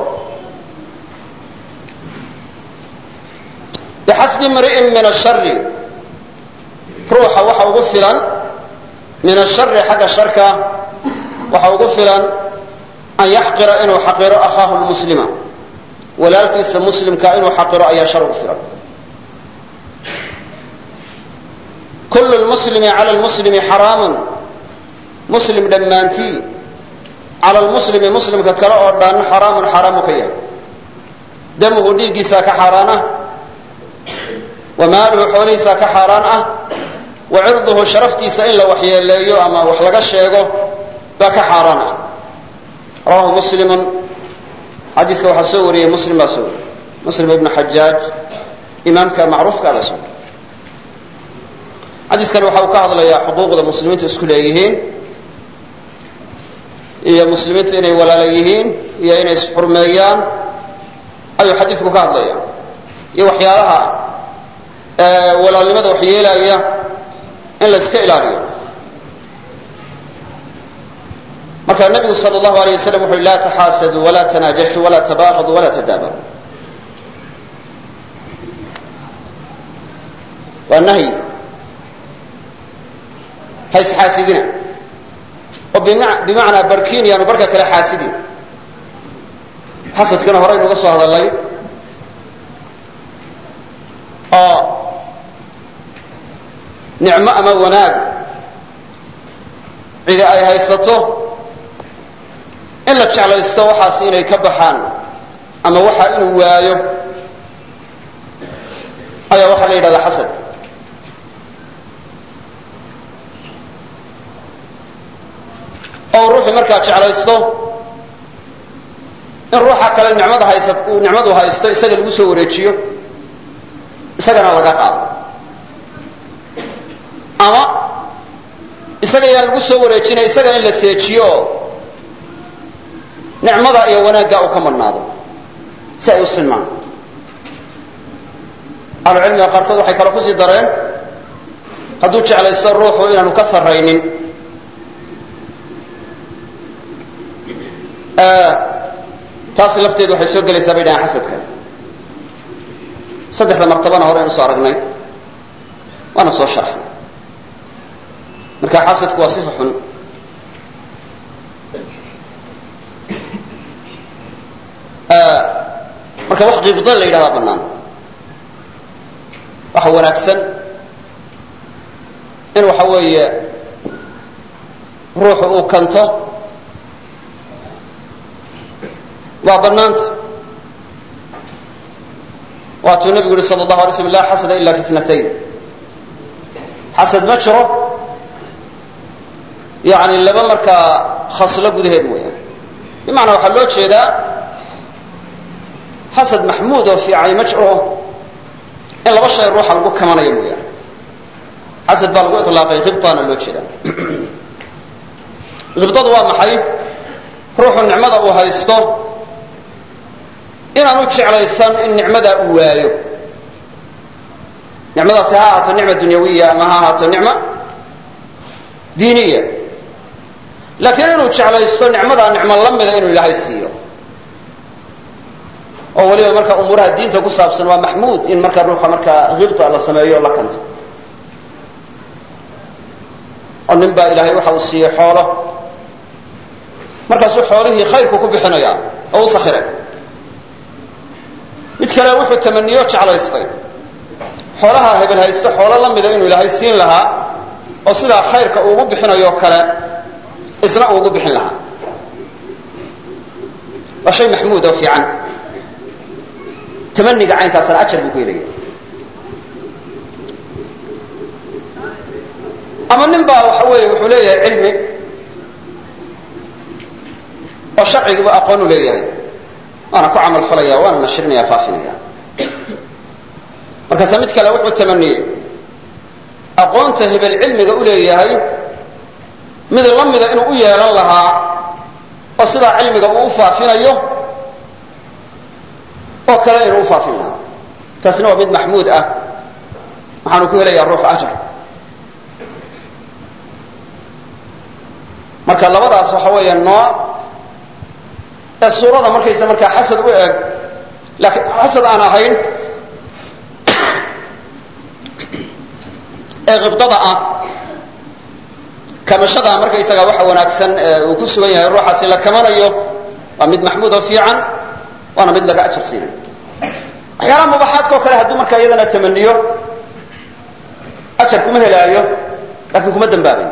bixasbi mri'in min ashari ruuxa waxa ugu filan min ashari xagga sharka waxa ugu filan an yaxqira inuu xaqiro akhaahu lmuslima walaalkiisa muslimka inuu xaqiro ayaa shar ugu filan kullu lmuslimi cala lmuslimi xaraamun muslim dhammaantii cala lmuslimi muslimka kale oo dhan xaraamun xaraamu ka yahay damuhu dhiiggiisaa ka xaaraan ah wa maaluhu xoolihiisaa ka xaaraan ah wa cirduhu sharaftiisa in la waxyeeleeyo ama wax laga sheego baa ka xaaraan ah rawahu muslimun xadiiska waxaa soo wariyey muslim baa soo wariyey muslim ibnu xajaaj imaamka macruufka baa soo wariyey xadiiskani waxa uu ka hadlayaa xuquuqda muslimiintu isku leeyihiin iyo muslimiintu inay walaala yihiin iyo inay isxurmeeyaan ayuu xadiisku ka hadlaya iyo waxyaalaha walaalnimada wax yeelaya in la iska ilaaliyo marka nabigu sal allahu alayh wasalam wuxu uhi laa taxaasaduu walaa tanaajashuu walaa tabaaqaduu walaa tadaabaruu waa nahyi ha isxaasidina oo bimacnaa barkiin yaanu barka kale xaasidin xasadkana horaynu uga soo hadalnay oo nicmo ama wanaag cidi ay haysato in la jeclaysto waxaas inay ka baxaan ama waxa inuu waayo ayaa waxaa la yidhahdaa xasad oo ruuxii markaa jeclaysto in ruuxa kale nicmada haysa uu nicmadu haysto isaga lagu soo wareejiyo isagana laga qaado ama isaga yaan lagu soo wareejinay isaga in la seejiyo oo nicmada iyo wanaagga uu ka madhnaado si ay u silmaan ahlucilmiga qaarkood waxay kale kusii dareen hadduu jeclaysto ruuxu inaanu ka sarraynin taas lafteedu waxay soo gelaysaa bay dhahaan xasadka saddexda martabana hore aynu soo aragnay waana soo sharxnay marka xasadku waa sifa xun marka wax qibda la yidhahdaa bannaan waxa wanaagsan in waxa weeye ruuxu uu kanto waa banaanta waatuu nabigu yihi sal allahu alay slam laa xasada ila fi snatayn xasad ma jiro yani laba markaa khaslo gudaheed mooyaane bimacnaa waxaa loo jeedaa xasad maxmuud oo fiicani ma jiro in laba shay ruuxa lagu kamanayo mooyaane xasad baa lagu ilaaqay khibtaana loo jeedaa khibtadu waa maxay ruuxu nicmada uu haysto inaanu jeclaysan in nicmadaa uu waayo nicmadaasi ha ahaato nicma dunyawiya ama ha ahaato nicma diiniya laakiin inuu jeclaysto nicmadaa nicmo la mida inuu ilaahay siiyo oo weliba marka umuuraha diinta ku saabsan waa maxmuud in marka ruuxa markaa hibta la sameeyo o la kanto oo nin baa ilaahay waxa uu siiyey xoolo markaasuu xoolihii khayrku ku bixinaya oo u sakhiray mid kale wuxuu tamaniyo jeclaystay xoolaha hebel haysto xoolo la mida inuu ilaahay siin lahaa oo sidaa khayrka uugu bixinayo kale isna uugu bixin lahaa waa shay maxmuud oo fiican tamaniga caynkaasna ajar buu ku helaya ama nin baa waxa weeye wuxuu leeyahay cilmi oo sharciguba aqoon u leeyahay waana ku camal falaya waana nashrinaya faafinaya markaasa mid kale wuxuu tamaniyey aqoonta hebel cilmiga u leeyahay mid la mida inuu u yeelan lahaa oo sidaa cilmiga uu u faafinayo oo kale inuu u faafin lahaa taasina waa mid maxmuud ah waxaanu ku helayaa ruux ajar marka labadaas waxa weeya nooc ee suurada markaysa markaa xasad u eg laakiin xasad aan ahayn ee qibdada ah kamashada markaysaga waxa wanaagsan uu ku sugan yahay ruuxaasi la kamanayo waa mid maxmuud oo fiican waana mid laga ajar siinayo waxyaalaha mubaxaadka oo kale hadduu markaa iyadana tamaniyo ajar kuma helaayo laakiin kuma dambaabayo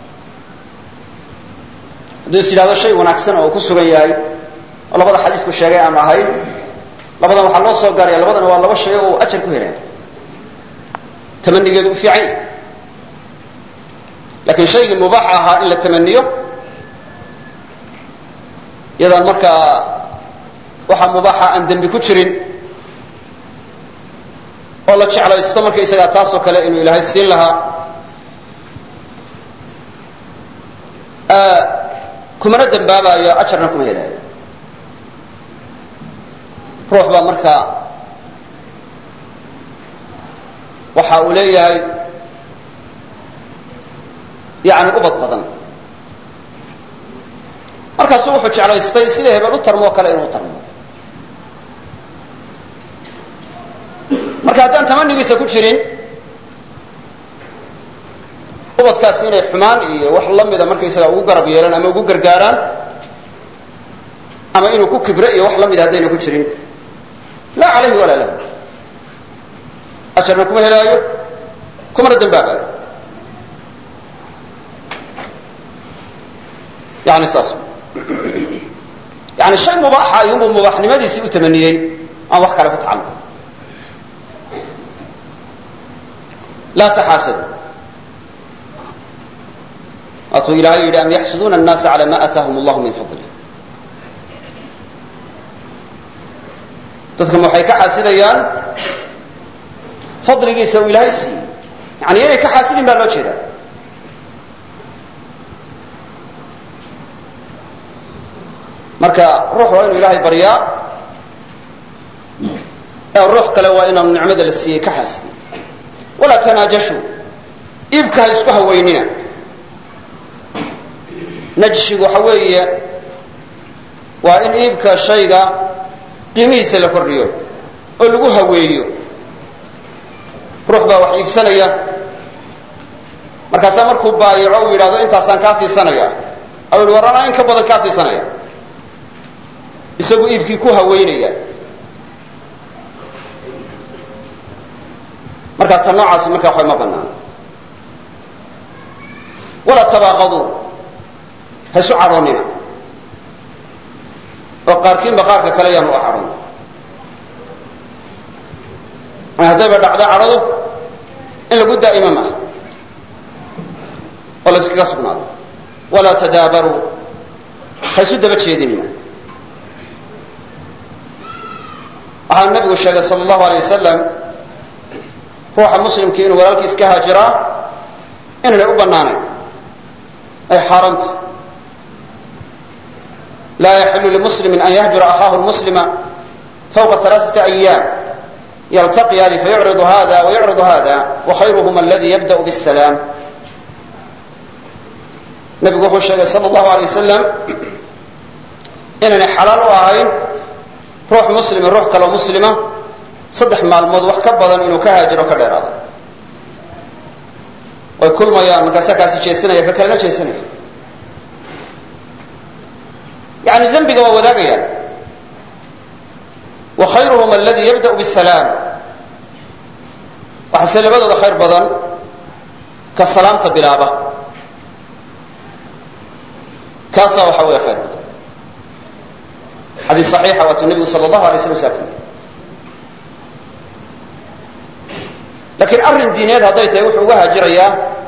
hadduu is yidhahdo shay wanaagsan oo uu ku sugan yahay oo labada xadiisku sheegay aanu ahayn labadan waxaa loo soo gaaraya labadana waa laba shay oo uu ajar ku helaya tamanigeedu u fiican yahay laakiin shaygii mubaax ahaa in la tamaniyo iyadaan markaa waxaa mubaaxa aan dembi ku jirin oo la jeclaysto markaysagaa taasoo kale inuu ilaahay siin lahaa kumana dembaabayo ajarna kuma helaayo ruux baa markaa waxa uu leeyahay yani ubad badan markaasuu wuxuu jeclaystay sida hebel u tarmo oo kale inuu tarmo marka haddaan tamanigiisa ku jirin ubadkaasi inay xumaan iyo wax la mida markaysaga ugu garab yeelaan ama ugu gargaaraan ama inuu ku kibre iyo wax la mida haddayna ku jirin laa calayhi walaa lahu ajarna kuma helaayo kumana dembaabayo yani saas yani shay mubaaxa ayuunbuu mubaaxnimadiisii u tamaniyey aan wax kale ku tacalluqin laa taxaasadu waatuu ilaahay yidhi am yaxsuduuna الnaasa calى ma aataahum اllahu min fadlih dadkama waxay ka xaasidayaan fadligiisa uu ilaahay siiyey yani inay ka xaasidin baa loo jeedaa marka ruux waa inuu ilaahay baryaa ee ruux kale waa inaanu nicmada la siiyey ka xaasidin walaa tanaajashu iibka ha isku haweynina najshigu waxa weeye waa in iibka shayga qiimihiisa la kordhiyo oo lagu haweeyo ruux baa wax iibsanaya markaasaa markuu baayaco uu yidhahdo intaasaan kaa siisanaya au yihi war anaa in ka badan kaa siisanaya isagu iibkii ku haweynaya markaa ta noocaasi markaa waxba ma banaan walaa tabaaqaduu ha isu cadhoonina oo qaarkiinba qaarka kale yaan u cadhon haddayba dhacdo cadhadu in lagu daa'imo maaha oo la yskaga sugnaado walaa tadaabaruu ha isu daba jeedinina waxaa nabigu sheegay sal allahu alay wasalam ruuxa muslimkii inuu walaalkiis ka haajiraa inaynay u bannaanayn ay xaaraan tahay laa yaxilu limuslimin an yahjura akhaahu lmuslima fawqa alaaثati ayaam yaltaqiyaani fayucridu hada wayucridu hada wakhayruhuma aladi yabda'u bاsalaam nabigu wuxuu sheegay sal allahu alay wasalam inaynay xalaal u ahayn ruux muslimi ruux kaloo muslima saddex maalmood wax ka badan inuu ka haajiro ka dheeraado way kulmayaan markaasa kaasi jeesanaya ka kalena jeesanaya yani dembiga waa wadaagayaan wa khayruhum aladi yabda'u bisalaam waxaase labadooda khayr badan ka salaamta bilaaba kaasaa waxa weeye khayr badan xadiis saxiixa waatuu nebigu sala allahu alay slam saa kuyihi laakiin arrin diineed hadday tahay wuxuu uga haajirayaa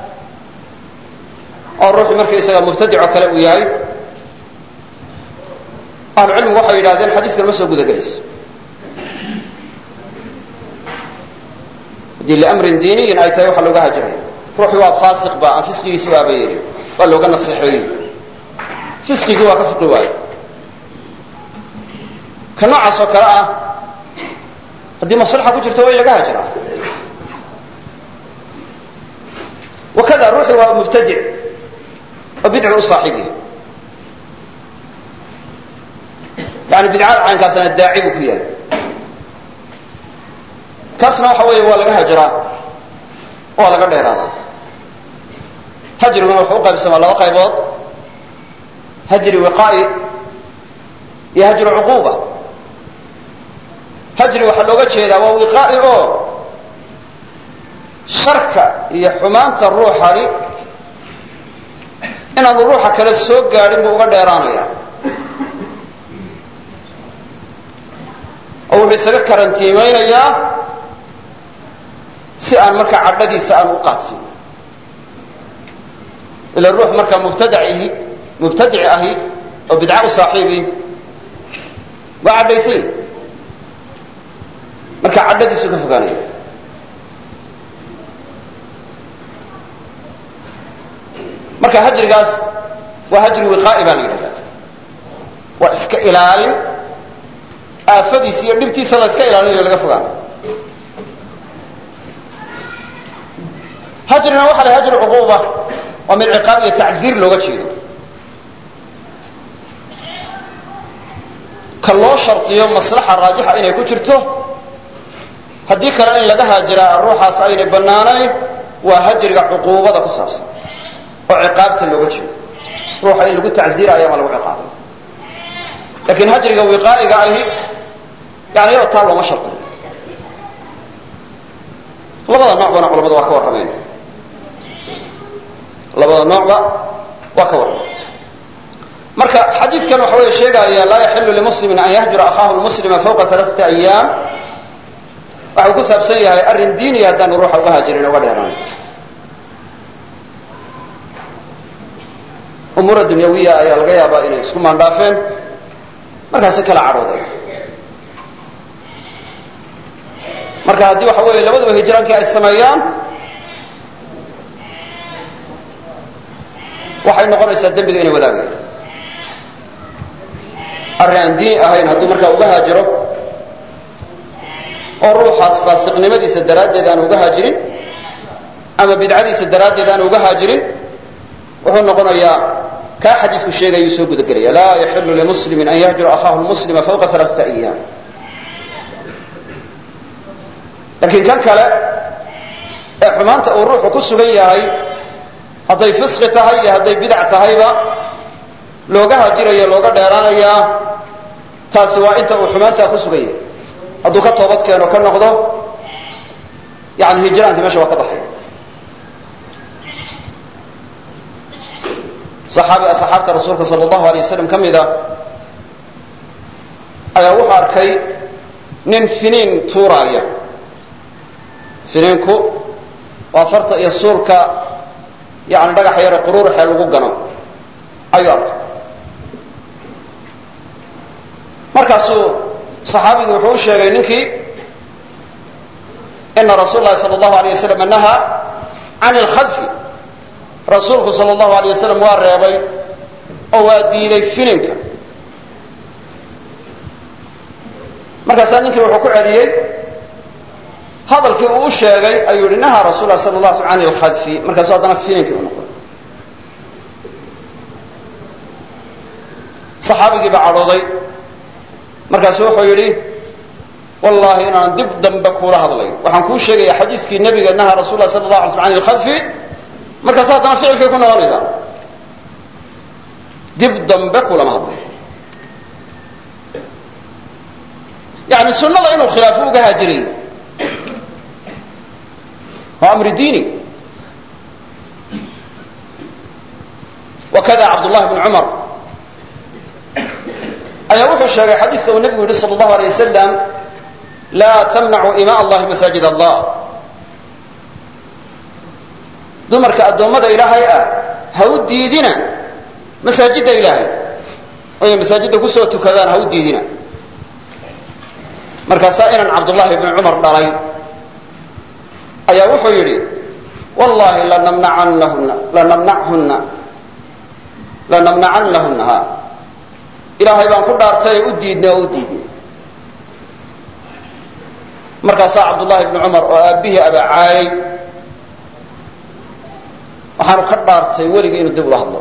oo ruuxii markaysaga mubtadico kale uu yahay ahlucilmigu waxay yidhahdeen xadiiskan ma soo guda gelayso haddii liamrin diiniyin ay tahay waxaa looga haajiraya ruuxii waa faasiq ba aan fisqigiisi u aabayeelin waa looga naseexeeyey fisqigii waa ka fiqi waayo ka noocaas oo kale ah haddii maslaxa ku jirto waa in laga haajiraa wakada ruuxii waa mubtadic oo bidcu u saaxiib yahay yani bidcada caynkaasna daaci buu ku yahay kaasna waxa weeye waa laga hajiraa waa laga dheeraadaa hajriguna wuxuu u qaybsamaa laba qaybood hajri wiqaa'i iyo hajru cuquuba hajri waxaa looga jeedaa waa wiqaa'i oo sharka iyo xumaanta ruuxani inaanu ruuxa kale soo gaadhin buu uga dheeraanaya oo wuxuu isaga karantiimaynayaa si aan markaa cadhadiisa aan u qaadsin ila ruux markaa mubtadacihi mubtadici ahi oo bidca u saaxiibi waa cadhaysan marka cadhadiisu ka fogaanaya marka hajrigaas waa hajri wiqaa'i baa la yidhahdaa waa iska ilaalin aafadiisa iyo dhibtiisa la iska ilaalinayo laga fogaano hajrina waxa la hajri cuquuba waa mid ciqaab iyo tacziir looga jeedo ka loo shardiyo maslaxa raajixa inay ku jirto haddii kale in laga haajiraa ruuxaas aynay bannaanayn waa hajriga cuquubada ku saabsan oo ciqaabta looga jeedo ruuxa in lagu tacziirayo ama lagu ciqaabay laakiin hajriga wiqaa'iga ahi yani iyada taa looma shardiyo labada noocbana culamadu waa ka warramayn labada noocba waa ka warramay marka xadiidkan waxa weeye sheegaya laa yaxilu limuslimin an yahjura akhaahu lmuslima fawqa alaaati ayaam waxau ku saabsan yahay arrin diiniya haddaanu ruuxa uga haajirin uga dheeraan umuura dunyawiya ayaa laga yaabaa inay isku maandhaafeen markaasi kala cadhoodeen marka haddii waxa weeye labaduba hijraankii ay sameeyaan waxay noqonaysaa dembiga inay wadaagayaan arrin aan diini ahayn hadduu markaa uga haajiro oo ruuxaas faasiqnimadiisa daraaddeed aan uga haajirin ama bidcadiisa daraaddeed aan uga haajirin wuxuu noqonayaa kaa xadiisku sheegayuu soo gudagelaya laa yaxilu limuslimin an yahjura akhaahu lmuslima fawqa alaaata ayaam laakiin kan kale ee xumaanta uu ruuxu ku sugan yahay hadday fisqi tahay iyo hadday bidac tahayba looga hajirayo looga dheeraanayaa taasi waa inta uu xumaantaa ku sugan yahay hadduu ka toobad keeno ka noqdo yani hijraankii meesha waa ka baxaya saxaabi asxaabta rasuulka sal allahu alay wasalam ka mida ayaa wuxuu arkay nin finiin tuuraaya finiinku waa farta iyo suulka yani dhagax yare quruuruxee lagu gano ayuu arkay markaasuu saxaabigii wuxuu u sheegay ninkii ina rasuul lahi sal allahu alay wasalam nahaa can ilkhadfi rasuulku sal allahu alay wasalam waa reebay oo waa diiday fininka markaasaa ninkii wuxuu ku celiyey hadalkii uu u sheegay ayuu yihi nahaa rasul lah sal la sl can ilkhadfi markaasuu haddana fininkii u noqday saxaabigii baa cadhooday markaasu wuxuu yidhi wallahi inaan dib dambe kuula hadlay waxaan kuu sheegaya xadiiskii nabiga nahaa rasul lah sal la ala sl an ilkhadfi markaas haddana ficilkay ku noqonaysaa dib dambe kulama hadlay yani sunada inuu khilaafo uga haajiray waa amri diini wakada cabdullahi bn cumar ayaa wuxuu sheegay xadiiska uu nabigu yihi sal allahu alay wasalam laa tamnacu ima allahi masaajid allah dumarka addoommada ilaahay ah ha u diidina masaajidda ilaahay oy masaajidda kusoo tukadaan ha u diidina markaasaa inan cabdullaahi bni cumar dhalay ayaa wuxuu yidhi wallahi lanamnacannahunna lanamnachunna lanamnacannahunna ha ilaahay baan ku dhaartay u diidnay oo u diidnay markaasaa cabdullaahi bni cumar oo aabbihii abacaayay waxaanu ka dhaartay weligii inuu dib ula hadlo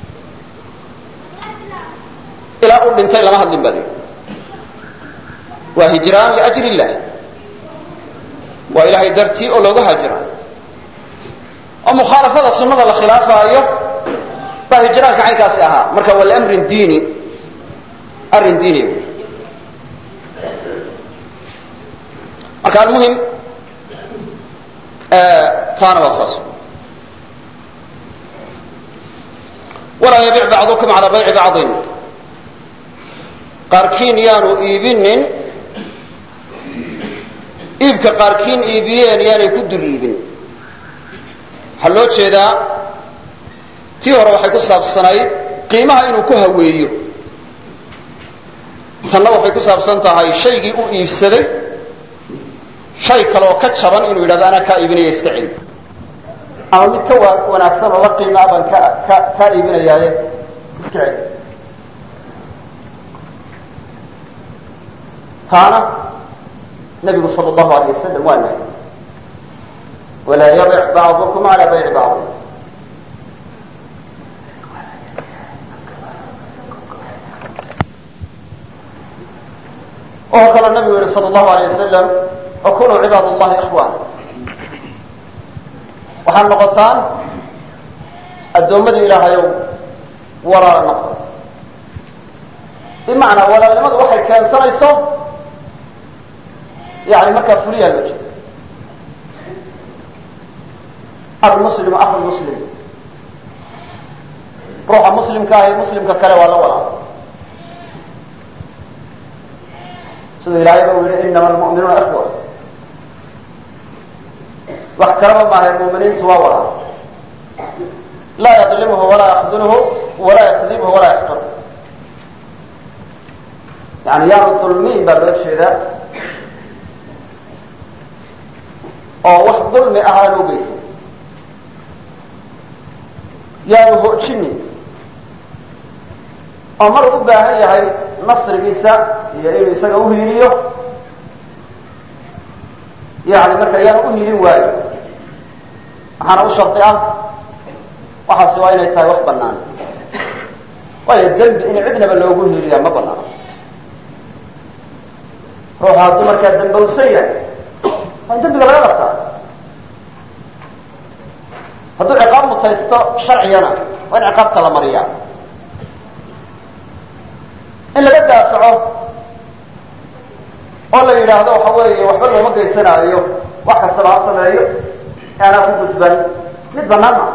ilaa uu dhintay lama hadlin baa lihi waa hijraan liajli illah waa ilahay dartii oo looga haajira oo mukhaalafada sunada la khilaafaayo baa hijraanka caynkaasi ahaa marka waa liamrin diini arrin diini marka almuhim taana waa saas walaa yabic bacdukum calaa bayci bacdin qaarkiin yaanu iibinin iibka qaarkiin iibiyeen yaanay ku dul iibin waxaa loo jeedaa tii hore waxay ku saabsanayd qiimaha inuu ku haweeyo tanna waxay ku saabsan tahay shaygii u iibsaday shay kale oo ka jaban inuu yidhahdo anaa kaa iibinaya iska celi ama mid ka wanaagsan oo la qiimaa baan ka ka kaa iibinayaaye iska celi taana nabigu sal allahu alayh wasalam waa nahy walaa yabic bacdukum cala bayci bacdi oo kaloo nabigu yihi sal allahu alayh wasalam wakunuu cibaad allahi ikhwan waxaad noqotaan addoommadii ilaahayow walaala noqo bimacnaa walaalnimadu waxay keensanayso yani markaa fuliyaa loo jeeda almuslimu akhu muslim ruuxa muslimka ah ee muslimka kale waa la walaala siduu ilaahay ba u yihi inama almu'minuuna ikhwa wax kalaba maahay mu'miniintu waa walaala laa yadlimhu walaa yakdulhu walaa yakdibhu walaa yaxqir yani yaanu dulmiin baa loo jeedaa oo wax dulmi ah aan ogeysa yaanu hoojinin oo mar u baahan yahay nasrigiisa iyo inuu isaga uhiiliyo yani marka yaanu uhiilin waayo waxaana u shardi ah waxaasi waa inay tahay wax banaan waayo dembi in cidnaba loogu hiiliyaa ma banaano ruuxa hadduu markaa dambowsan yahay waa in dembiga laga qabtaa hadduu ciqaab mutaysto sharcigana waa in ciqaabta la mariyaa in laga daafaco oo la yidhaahdo waxa weeye waxba looma geysanaayo wax kastaba ha sameeyo aanaa ku gudban mid banaan ma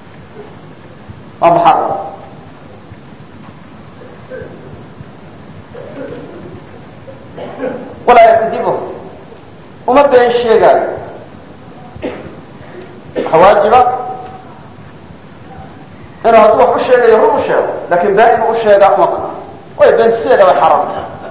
waa muxaram walaa yakdibuh uma been sheegaayo waxa waajiba inuu hadduu wax u sheegayo run u sheego lakin been inuu u sheegaa uma banaan way beentiseeda way xaraam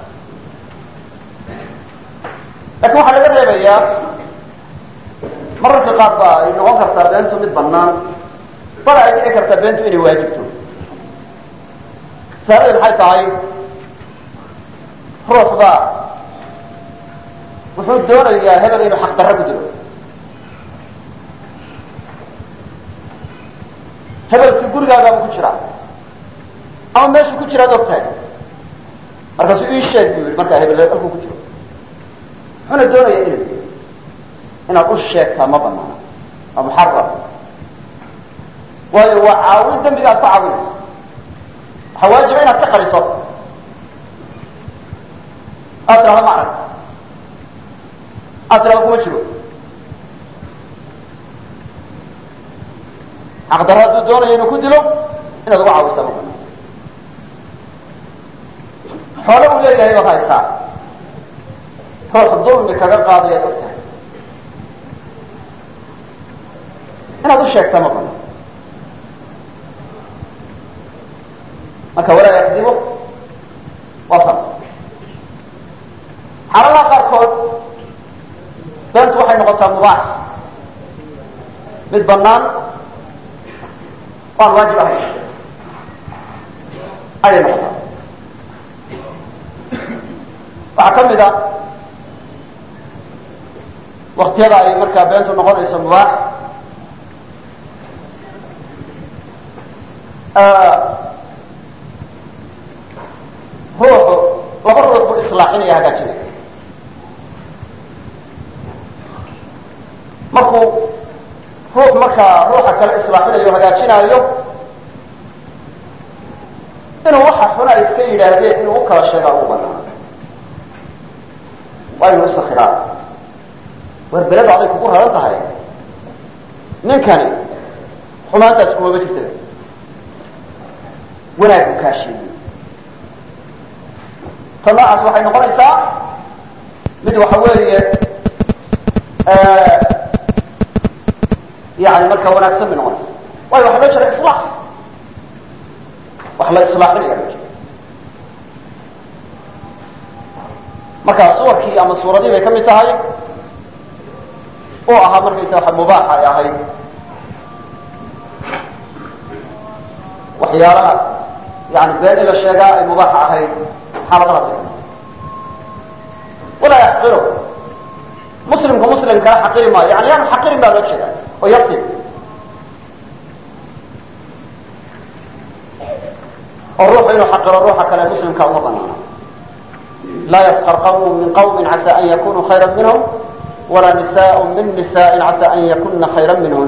lakin waxaa laga reebayaa mararka qaar ba ay noqon kartaa beentu mid banaan bal ay dhici kartaa beentu inay waajibto masaaladii maxay tahay ruux baa wuxuu doonayaa hebel inuu xaq darro ku dilo hebelkii gurigaagaabu ku jiraa ama meeshuu ku jiraad og tahay markaasuu ii sheeg buu yihi markaa hebel halkuu ku jiro wuxuuna doonaya inuu inaad u sheegtaa ma banaana waa muxaram waayo waa caawin dembiga aad ku caawinayso waxaa waajiba inaad ka qariso aad tirahdo ma arag aad tirahdo kuma jiro xaqdarro hadduu doonayo inuu ku dilo inaad uga caawisa ma banaan xoole uu leeyahay baad haysaa ruux dulmi kaga qaadayaad og tahay inaad u sheegta ma banaan marka walaa yakdibo waa saas xaaladaha qaarkood beentu waxay noqotaa mubaax mid banaan waan waajib ahayn ayay noqotaa waxaa ka mid a waktiyada ay markaa beentu noqonayso mubaax ruuxu laba ruux buu islaaxinaya hagaajinaya markuu ruux markaa ruuxa kale islaaxinayo hagaajinaayo inuu waxa xuna ay iska yidhaahdeen inuu u kala sheegaa ugu banaan waa inuu isakhiraa war beleda aday kugu raran tahay ninkani xumaantaas kumama jirta wanaag buu kaa sheegay ta noocaas waxay noqonaysaa mid waxa weeye yani markaa wanaagsan bay noqonaysa waayo waxa loo jira islaax wax la islaaxinaya loo jira marka suwarkii ama suuradii bay ka mid tahay oo ahaa markaysa waxa mubaaxa ay ahayd waxyaalaha yani been in la sheegaa ay mubaaxa ahayd xaaladahaas walaa yaxqiru muslimku muslim kala xaqiri maayo yani yaanu xaqirin baa loo jeeda oo yasib oo ruuxu inuu xaqiro ruuxa kale muslimka uma banaana laa yaskar qawm min qawmi casa an yakunuu khayra minhum walaa nisaء min nisaءi casa an yakuna khayra minhun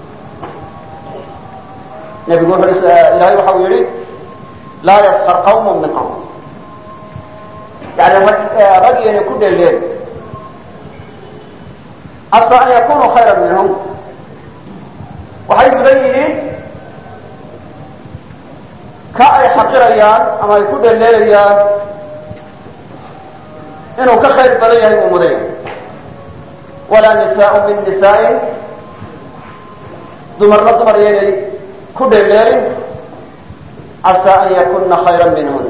nebigu wuxu ilahay waxa uu yihi laa yaskar qawm min qawm yani rag inay ku dheeleen casa an yakunuu khayra minhum waxay mudan yihiin ka ay xaqirayaan ama ay ku dheeleelayaan inuu ka khayr badan yahay uu mudan yahay walaa nisaء min nisaaءin dumarna dumar yaynay ku dheeleelin casa an yakuna khayra minhun